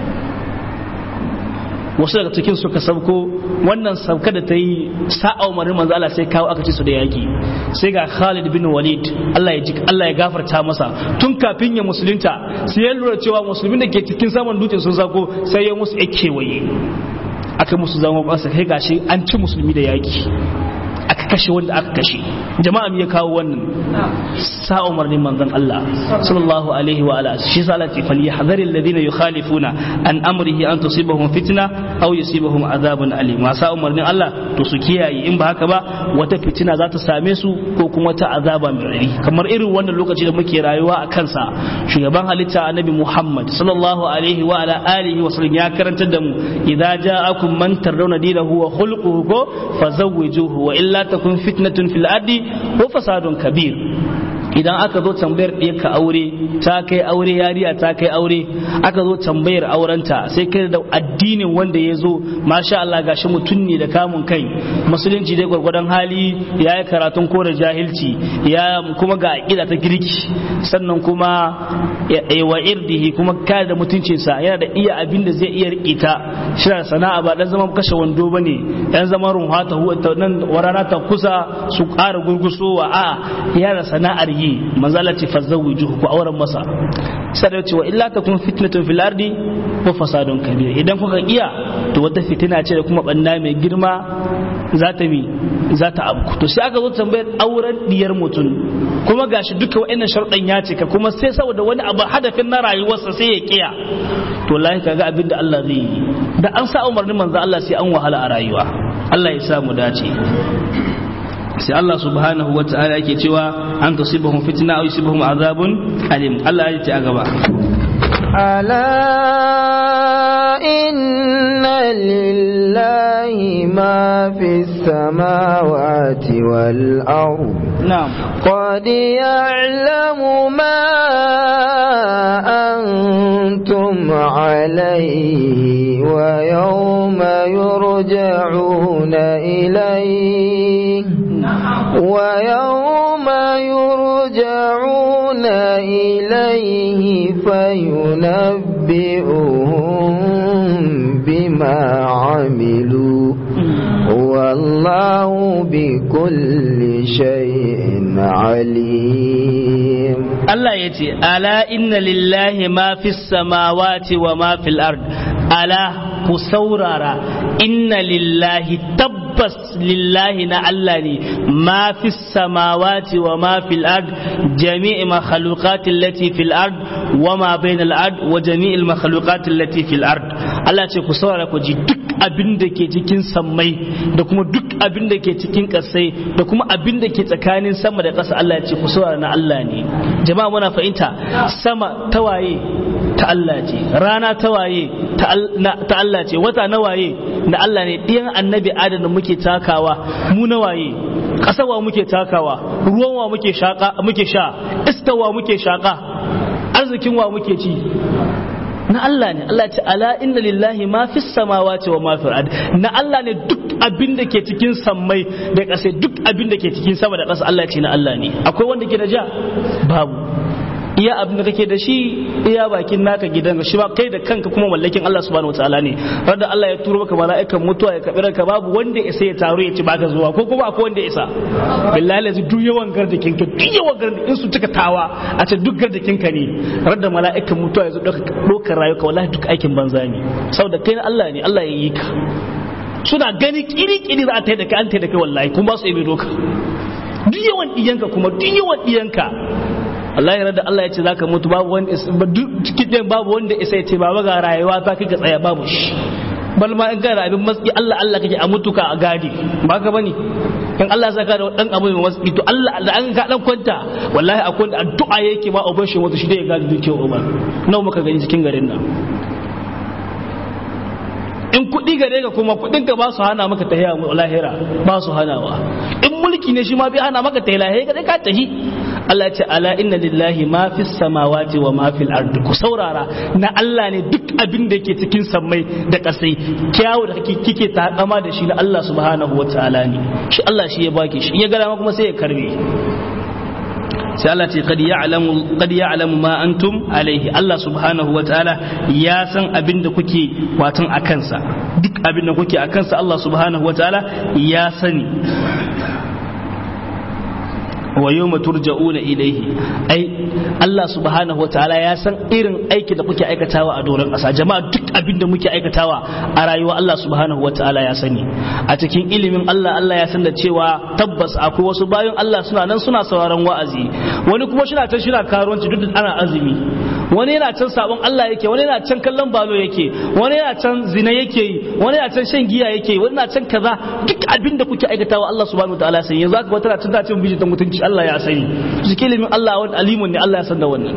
wasu daga cikin suka sauko wannan sauka da ta yi sa'a umarin manzo Allah sai kawo aka ci su da yaki sai ga Khalid bin Walid Allah ya ji Allah ya gafarta masa tun kafin ya musulunta sai ya lura cewa musulmin da ke cikin saman dutsen sun sako sai ya musu kewaye aka musu zama ba kai gashi an ci musulmi da yaki aka kashe wanda aka kashe jama'a me ya kawo wannan sa umarnin manzon Allah sallallahu alaihi wa ala shi sa Allah ce falyahdhar alladhina yukhalifuna an amrihi an tusibahum fitna aw yusibahum adhabun alim ma sa umarnin Allah to su kiyaye in ba haka ba wata fitina za ta same su ko kuma ta azaba mai rari kamar irin wannan lokaci da muke rayuwa a kansa shugaban halitta annabi Muhammad sallallahu alaihi wa ala alihi wa sallam ya karantar da mu idza ja'akum man tardawna dinahu wa khulquhu ko fazawwijuhu wa illa takun fitnatun fil ardi wa fasadun kabir idan aka zo tambayar ɗaya ka aure ta kai aure yariya ta kai aure aka zo tambayar aurenta sai kai da addinin wanda ya zo masha Allah gashi mutum ne da kamun kai musulunci dai gwargwadon hali ya yi karatun ko da jahilci ya kuma ga aƙida ta girki sannan kuma wa irdihi kuma kare da mutuncinsa yana da iya abin da zai iya riƙe shi da sana'a ba dan zaman kashe wando bane dan zaman runha ta nan warana ta kusa su ƙara gurgusowa a yana sana'ar yi manzala ce fazawwijuhu ku auren masa sai da cewa illa takun fitnatun fil ardi wa fasadun kabir idan kuka iya to wata fitina ce da kuma banna mai girma za ta mi za ta abu to sai aka zo tambayar auren diyar mutum kuma gashi duka wa'annan sharuɗan ya cika kuma sai saboda wani abu hadafin na rayuwarsa sai ya kiya to lahi kaga abin da Allah zai yi da an sa umarnin manzo Allah sai an wahala a rayuwa Allah ya sa mu dace sai Allah subhanahu wa ta'ala yake cewa an tusibahum fitna aw yusibahum azabun alim Allah ya ce a gaba ألا إن لله ما في السماوات والأرض na'am قد يعلم ما أنتم عليه ويوم يرجعون إليه ويوم يرجعون إليه فينبئهم بما عملوا والله بكل شيء عليم Allah ya ce ala inna lillahi ma fi samawati wa ma fil ard ala ku saurara inna lillahi tabbas lillahi na Allah ne ma fi samawati wa ma fil ard jami'i makhluqati allati fil ard wa ma bayna al ard wa jami'il makhluqati allati fil ard Allah ce ku saurara ku ji duk abin da ke cikin sammai da kuma duk abin da ke cikin ƙasai da kuma abin da ke tsakanin sama da ƙasa Allah ya ce ku saurara na Allah ne jama'a muna fahimta sama tawaye ta Allah ce rana tawaye ta Allah ce wata nawaye na Allah ne ɗiyan annabi adam da muke takawa mu nawaye ƙasawa muke takawa ruwan wa muke shaka muke sha istawa muke shaka arzikin wa muke ci na Allah ne Allah ce ala inna lillahi ma fi samawati wa ma fi ard na Allah ne duk abin da ke cikin sammai da ƙasa duk abin da ke cikin sama da ƙasa Allah ce na Allah ne akwai wanda ke da ja babu iya abin da kake da shi iya bakin naka gidan shi ba kai da kanka kuma mallakin Allah subhanahu wataala ne wanda Allah ya turo maka mala'ikan mutuwa ya kabi ranka babu wanda isa ya taro ya ci baka zuwa ko kuma akwai wanda isa billahi lazi duk yawan gardakin ka duk yawan gardakin in su cika tawa a ce duk gardakin ka ne radda mala'ikan mutuwa ya zo dokar rayuka wallahi duk aikin banza ne saboda kai na Allah ne Allah ya yi ka suna gani kiri-kiri za a ta da kai an ta da kai wallahi kuma ba su yi doka duk yawan diyanka kuma duk yawan diyanka Allah ya da Allah ya ce zaka mutu babu wanda cikin babu wanda isa ya ce baba ga rayuwa ta kika tsaya babu shi bal ma in kana abin matsi Allah Allah kake a mutuka a gadi ba ka bane in Allah saka da dan abu mai matsi to Allah da an ka dan kwanta wallahi akwai wanda addu'a yake ma uban shi mutu shi da ya gadi dukiyar uban nawa muka gani cikin garin nan in kuɗi gare ka kuma kuɗin ka ba su hana maka tahiya lahira ba su hanawa in mulki ne shi ma bai hana maka tahiya lahira ka ka tahi Allah ce ala inna lillahi ma fi samawati wa ma fil ardi ku saurara na Allah ne duk abin da yake cikin sammai da kasai kyawu da kake kike takama da shi na Allah subhanahu wa ta'ala ne shi Allah shi ya baki shi ya ga kuma sai ya karbe sai Allah ce qad ya'lamu qad ya'lamu ma antum alaihi Allah subhanahu wa ta'ala ya san abin da kuke watan a kansa duk abin da kuke a kansa Allah subhanahu wa ta'ala ya sani wa yawma turja'una ilayhi ai Allah subhanahu wataala ya san irin aiki da kuke aikatawa a doron ƙasa jama'a duk abin da muke aikatawa a rayuwa Allah subhanahu wataala ya sani a cikin ilimin Allah Allah ya san da cewa tabbas akwai wasu bayan Allah suna nan suna sauraron wa'azi wani kuma shi na can shi na karuwanci duk da ana azumi wani yana can sabon Allah yake wani yana can kallon balo yake wani yana can zina yake yi wani yana can shan giya yake yi wani yana can kaza duk abin da kuke aikatawa Allah subhanahu wataala sai yanzu aka wata tana cin biji ta mutunci Allah ya sani cikin ilimin Allah wani alimun ne Allah ya san da wannan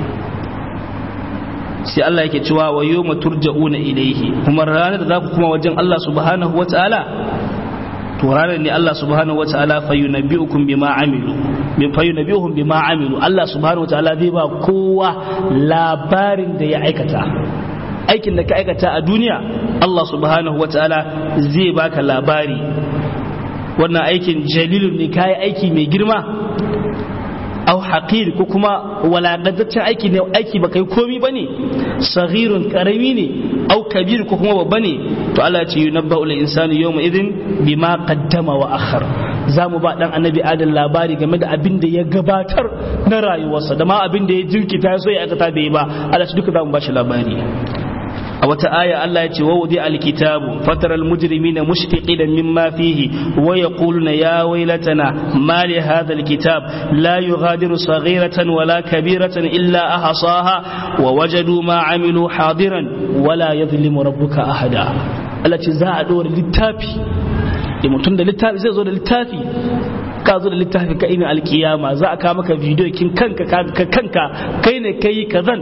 sai Allah yake cewa wa yawma turja'una ilayhi kuma ranar da za ku kuma wajen Allah subhanahu wataala to ranar ne Allah subhanahu wataala fayunabbi'ukum bima amilu min fayunabbi'uhum bima amilu Allah subhanahu wataala zai ba kowa labarin da ya aikata aikin da ka aikata a duniya Allah subhanahu wataala zai baka labari wannan aikin jalilun ne kayi aiki mai girma au haqir ko kuma walakantaccen aiki ne aiki ba kai komi bane saghirun karami ne au kabir ko kuma babba ne to Allah ya ce yunabba ul insanu yawma idin bima qaddama wa akhar za mu ba dan annabi adam labari game da abin da ya gabatar na rayuwarsa da ma abin da ya jirkita ya so ya aikata bai ba Allah duka za mu ba shi labari a wata aya Allah ya ce wa wudi alkitabu fataral mujrimina mushfiqina mimma fihi wa yaquluna ya waylatana ma li hadha alkitab la yughadiru saghiratan wala kabiratan illa ahsaha wa wajadu ma amilu hadiran wala yadhlimu rabbuka ahada Allah ce za a dora littafi da mutum da littafi zai zo da littafi ka zo da littafi ka ina alkiyama za a kawo maka bidiyo kin kanka kanka kai ne kai kazan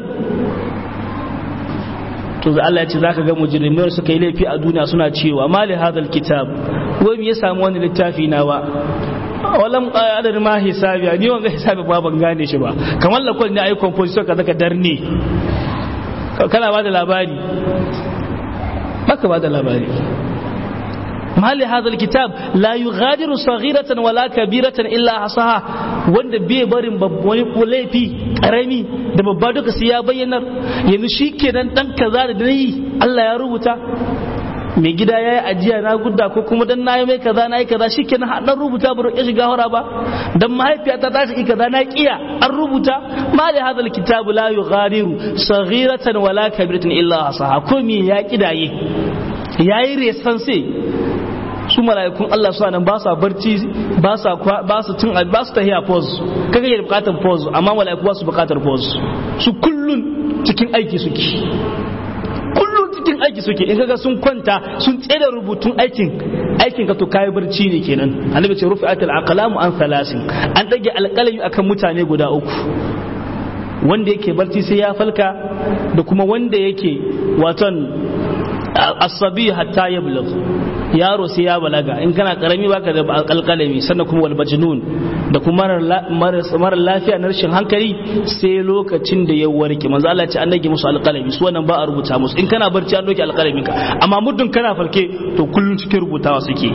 to Allah ya ce zaka ga mujrimai suka yi laifi a duniya suna cewa mali hadal kitab wai me ya samu wani littafi na ba walam adar ma hisabi ni wanga hisabi ba ban gane shi ba kamar lakon ne ayi composition ka zaka darne kana ba da labari baka ba da labari ما لهذا الكتاب لا يغادر صغيرة ولا كبيرة إلا حصاها wanda bai barin wani laifi karami da babba duka sai ya bayyanar yanzu shi kenan dan kaza da nayi Allah ya rubuta mai gida ya yi ajiya na gudda ko kuma dan nayi mai kaza nayi kaza shi kenan dan rubuta ba roƙe shiga hora ba dan mahaifiyata ta shi kaza na kiya an rubuta ma da hadal kitabu la yughadiru saghiratan wala kabiratan illa hasaha ko me ya kidaye yayi resan sai su mala'ikun Allah suna nan ba sa barci ba sa ba su cin ba su tahiya pause kaga yake bukatar pause amma mala'iku ba su bukatar pause su kullun cikin aiki suke kullun cikin aiki suke in kaga sun kwanta sun tsere rubutun aikin aikin ka to kai barci ne kenan annabi ce rufi'atul aqlamu an thalasin an dage alƙalami akan mutane guda uku wanda yake barci sai ya falka da kuma wanda yake waton asabi hatta ya bulagh yaro sai ya balaga in kana karami baka da alƙalami sannan kuma wal majnun da kuma mara lafiya na rashin hankali sai lokacin da ya warke manzo Allah ce an dage musu alƙalami su wannan ba a rubuta musu in kana barci an doke alƙalamin ka amma muddin kana farke to kullun cikin rubutawa suke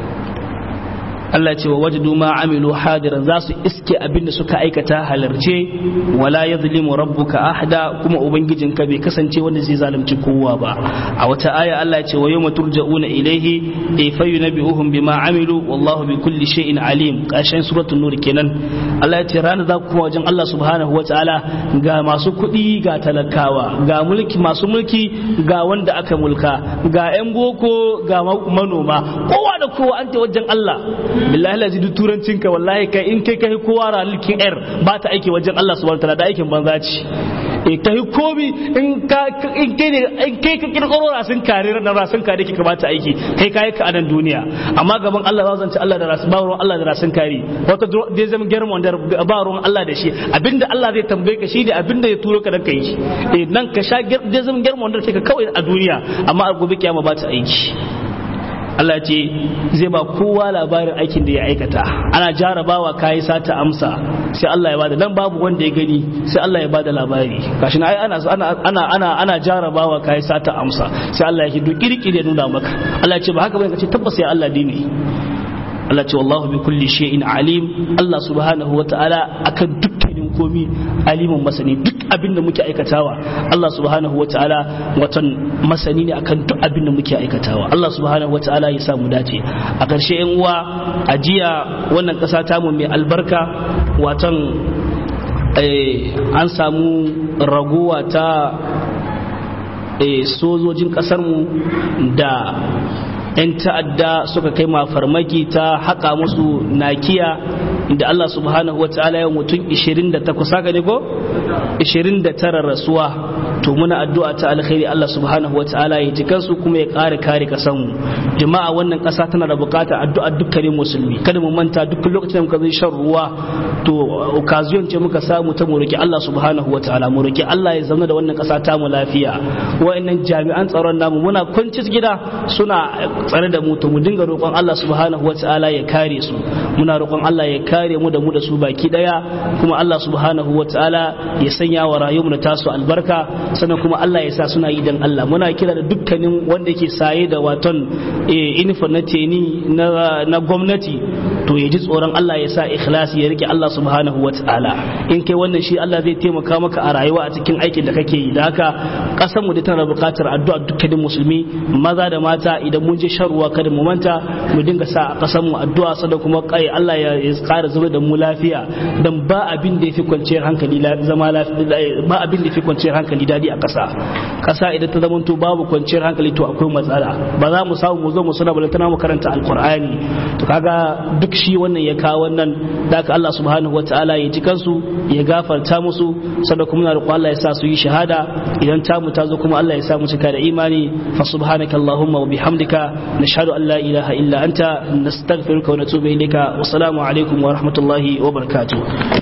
Allah ce wa wajadu ma amilu hadiran za su iske abin da suka aikata halarce wala yadhlimu rabbuka ahada kuma ubangijinka bai kasance wanda zai zalunci kowa ba a wata aya Allah ya ce wa yawma turja'una ilayhi ay fayunabbi'uhum bima amilu wallahu bi kulli shay'in alim kashin suratul nur kenan Allah ya ce ranar za ku kuma wajen Allah subhanahu wa ta'ala ga masu kuɗi ga talakawa ga mulki masu mulki ga wanda aka mulka ga 'yan boko ga manoma kowa da kowa an ta wajen Allah billahi lazi duk turancin ka wallahi kai in kai kai kowa ralikin air ba ta aiki wajen Allah subhanahu wataala da aikin banza ce e kai komi in ka in kai ne in kai ka kirkiro rasin kare na rasin kare kika ba ta aiki kai kai ka anan duniya amma gaban Allah za zance Allah da rasin ba ruwan Allah da rasin kare wata dai zama german da ba ruwan Allah da shi abinda Allah zai tambaye ka shi ne abinda ya turo ka dan kai shi eh nan ka sha dai zama german da kika kawai a duniya amma a gobe kiyama ba ta aiki Allah ce zai ba kowa labarin aikin da ya aikata ana jarabawa kayi sata amsa sai Allah ya bada dan babu wanda ya gani sai Allah ya bada labari gashi na ai ana ana ana ana ana jarabawa kayi sata amsa sai Allah ya hidu kirkire ya nuna maka Allah ya ce ba haka bane kace tabbas ya Allah dini Allah ce wallahu bi kulli shay'in alim Allah subhanahu wa ta'ala akan dukkanin dukkanin komi alimin masani duk abin da muke aikatawa Allah subhanahu wataala watan masani ne akan duk abin da muke aikatawa Allah subhanahu wataala ya sa mu dace a ƙarshe yan uwa a jiya wannan ƙasa tamu mai albarka watan an samu raguwa ta sojojin ƙasarmu da 'yan ta'adda suka kai ma farmaki ta haƙa musu nakiya da Allah subhanahu wa ta'ala ya mutum 28 haka ne ko 29 rasuwa to muna addu'a ta alkhairi Allah subhanahu wa ta'ala ya ji kansu kuma ya ƙara kare kasan mu jama'a wannan ƙasa tana da buƙatar addu'a dukkanin musulmi kada mu manta duk lokacin da muka zai shan ruwa to occasion ce muka samu ta mu roki Allah subhanahu wa ta'ala mu roki Allah ya zama da wannan ƙasa ta mu lafiya wa'annan jami'an tsaron namu muna kwanci gida suna tsare da mu to mu dinga roƙon Allah subhanahu wa ta'ala ya kare su muna roƙon Allah ya kare mu da mu da su baki daya kuma Allah subhanahu wa ta'ala ya sanya wa rayuwar da tasu albarka sannan kuma Allah ya sa suna yi dan Allah muna kira da dukkanin wanda yake saye da waton uniform na teni na gwamnati to ya ji tsoron Allah ya sa ikhlasi ya rike Allah subhanahu wa ta'ala in kai wannan shi Allah zai taimaka maka a rayuwa a cikin aikin da kake yi da haka kasar mu da tana buƙatar addu'a dukkanin musulmi maza da mata idan mun je shan ruwa kada mu manta mu dinga sa a kasar mu addu'a sada kuma kai Allah ya ƙara zuba da mu lafiya dan ba abin da yafi kwanciyar hankali zama lafiya ba abin da yafi kwanciyar hankali dadi a ƙasa ƙasa idan ta zama to babu kwanciyar hankali to akwai matsala ba za mu samu mu zo mu suna balantana mu karanta alqur'ani to kaga duk shi wannan ya kawo wannan da ka Allah subhanahu wataala ya ji kansu ya gafarta musu sannan kuma na roƙo Allah ya sa su yi shahada idan tamu ta zo kuma Allah ya sa mu cika da imani fa subhanaka allahumma wa bihamdika nashhadu an la ilaha illa anta nastaghfiruka wa natubu ilayka wa assalamu alaikum wa rahmatullahi wa barakatuh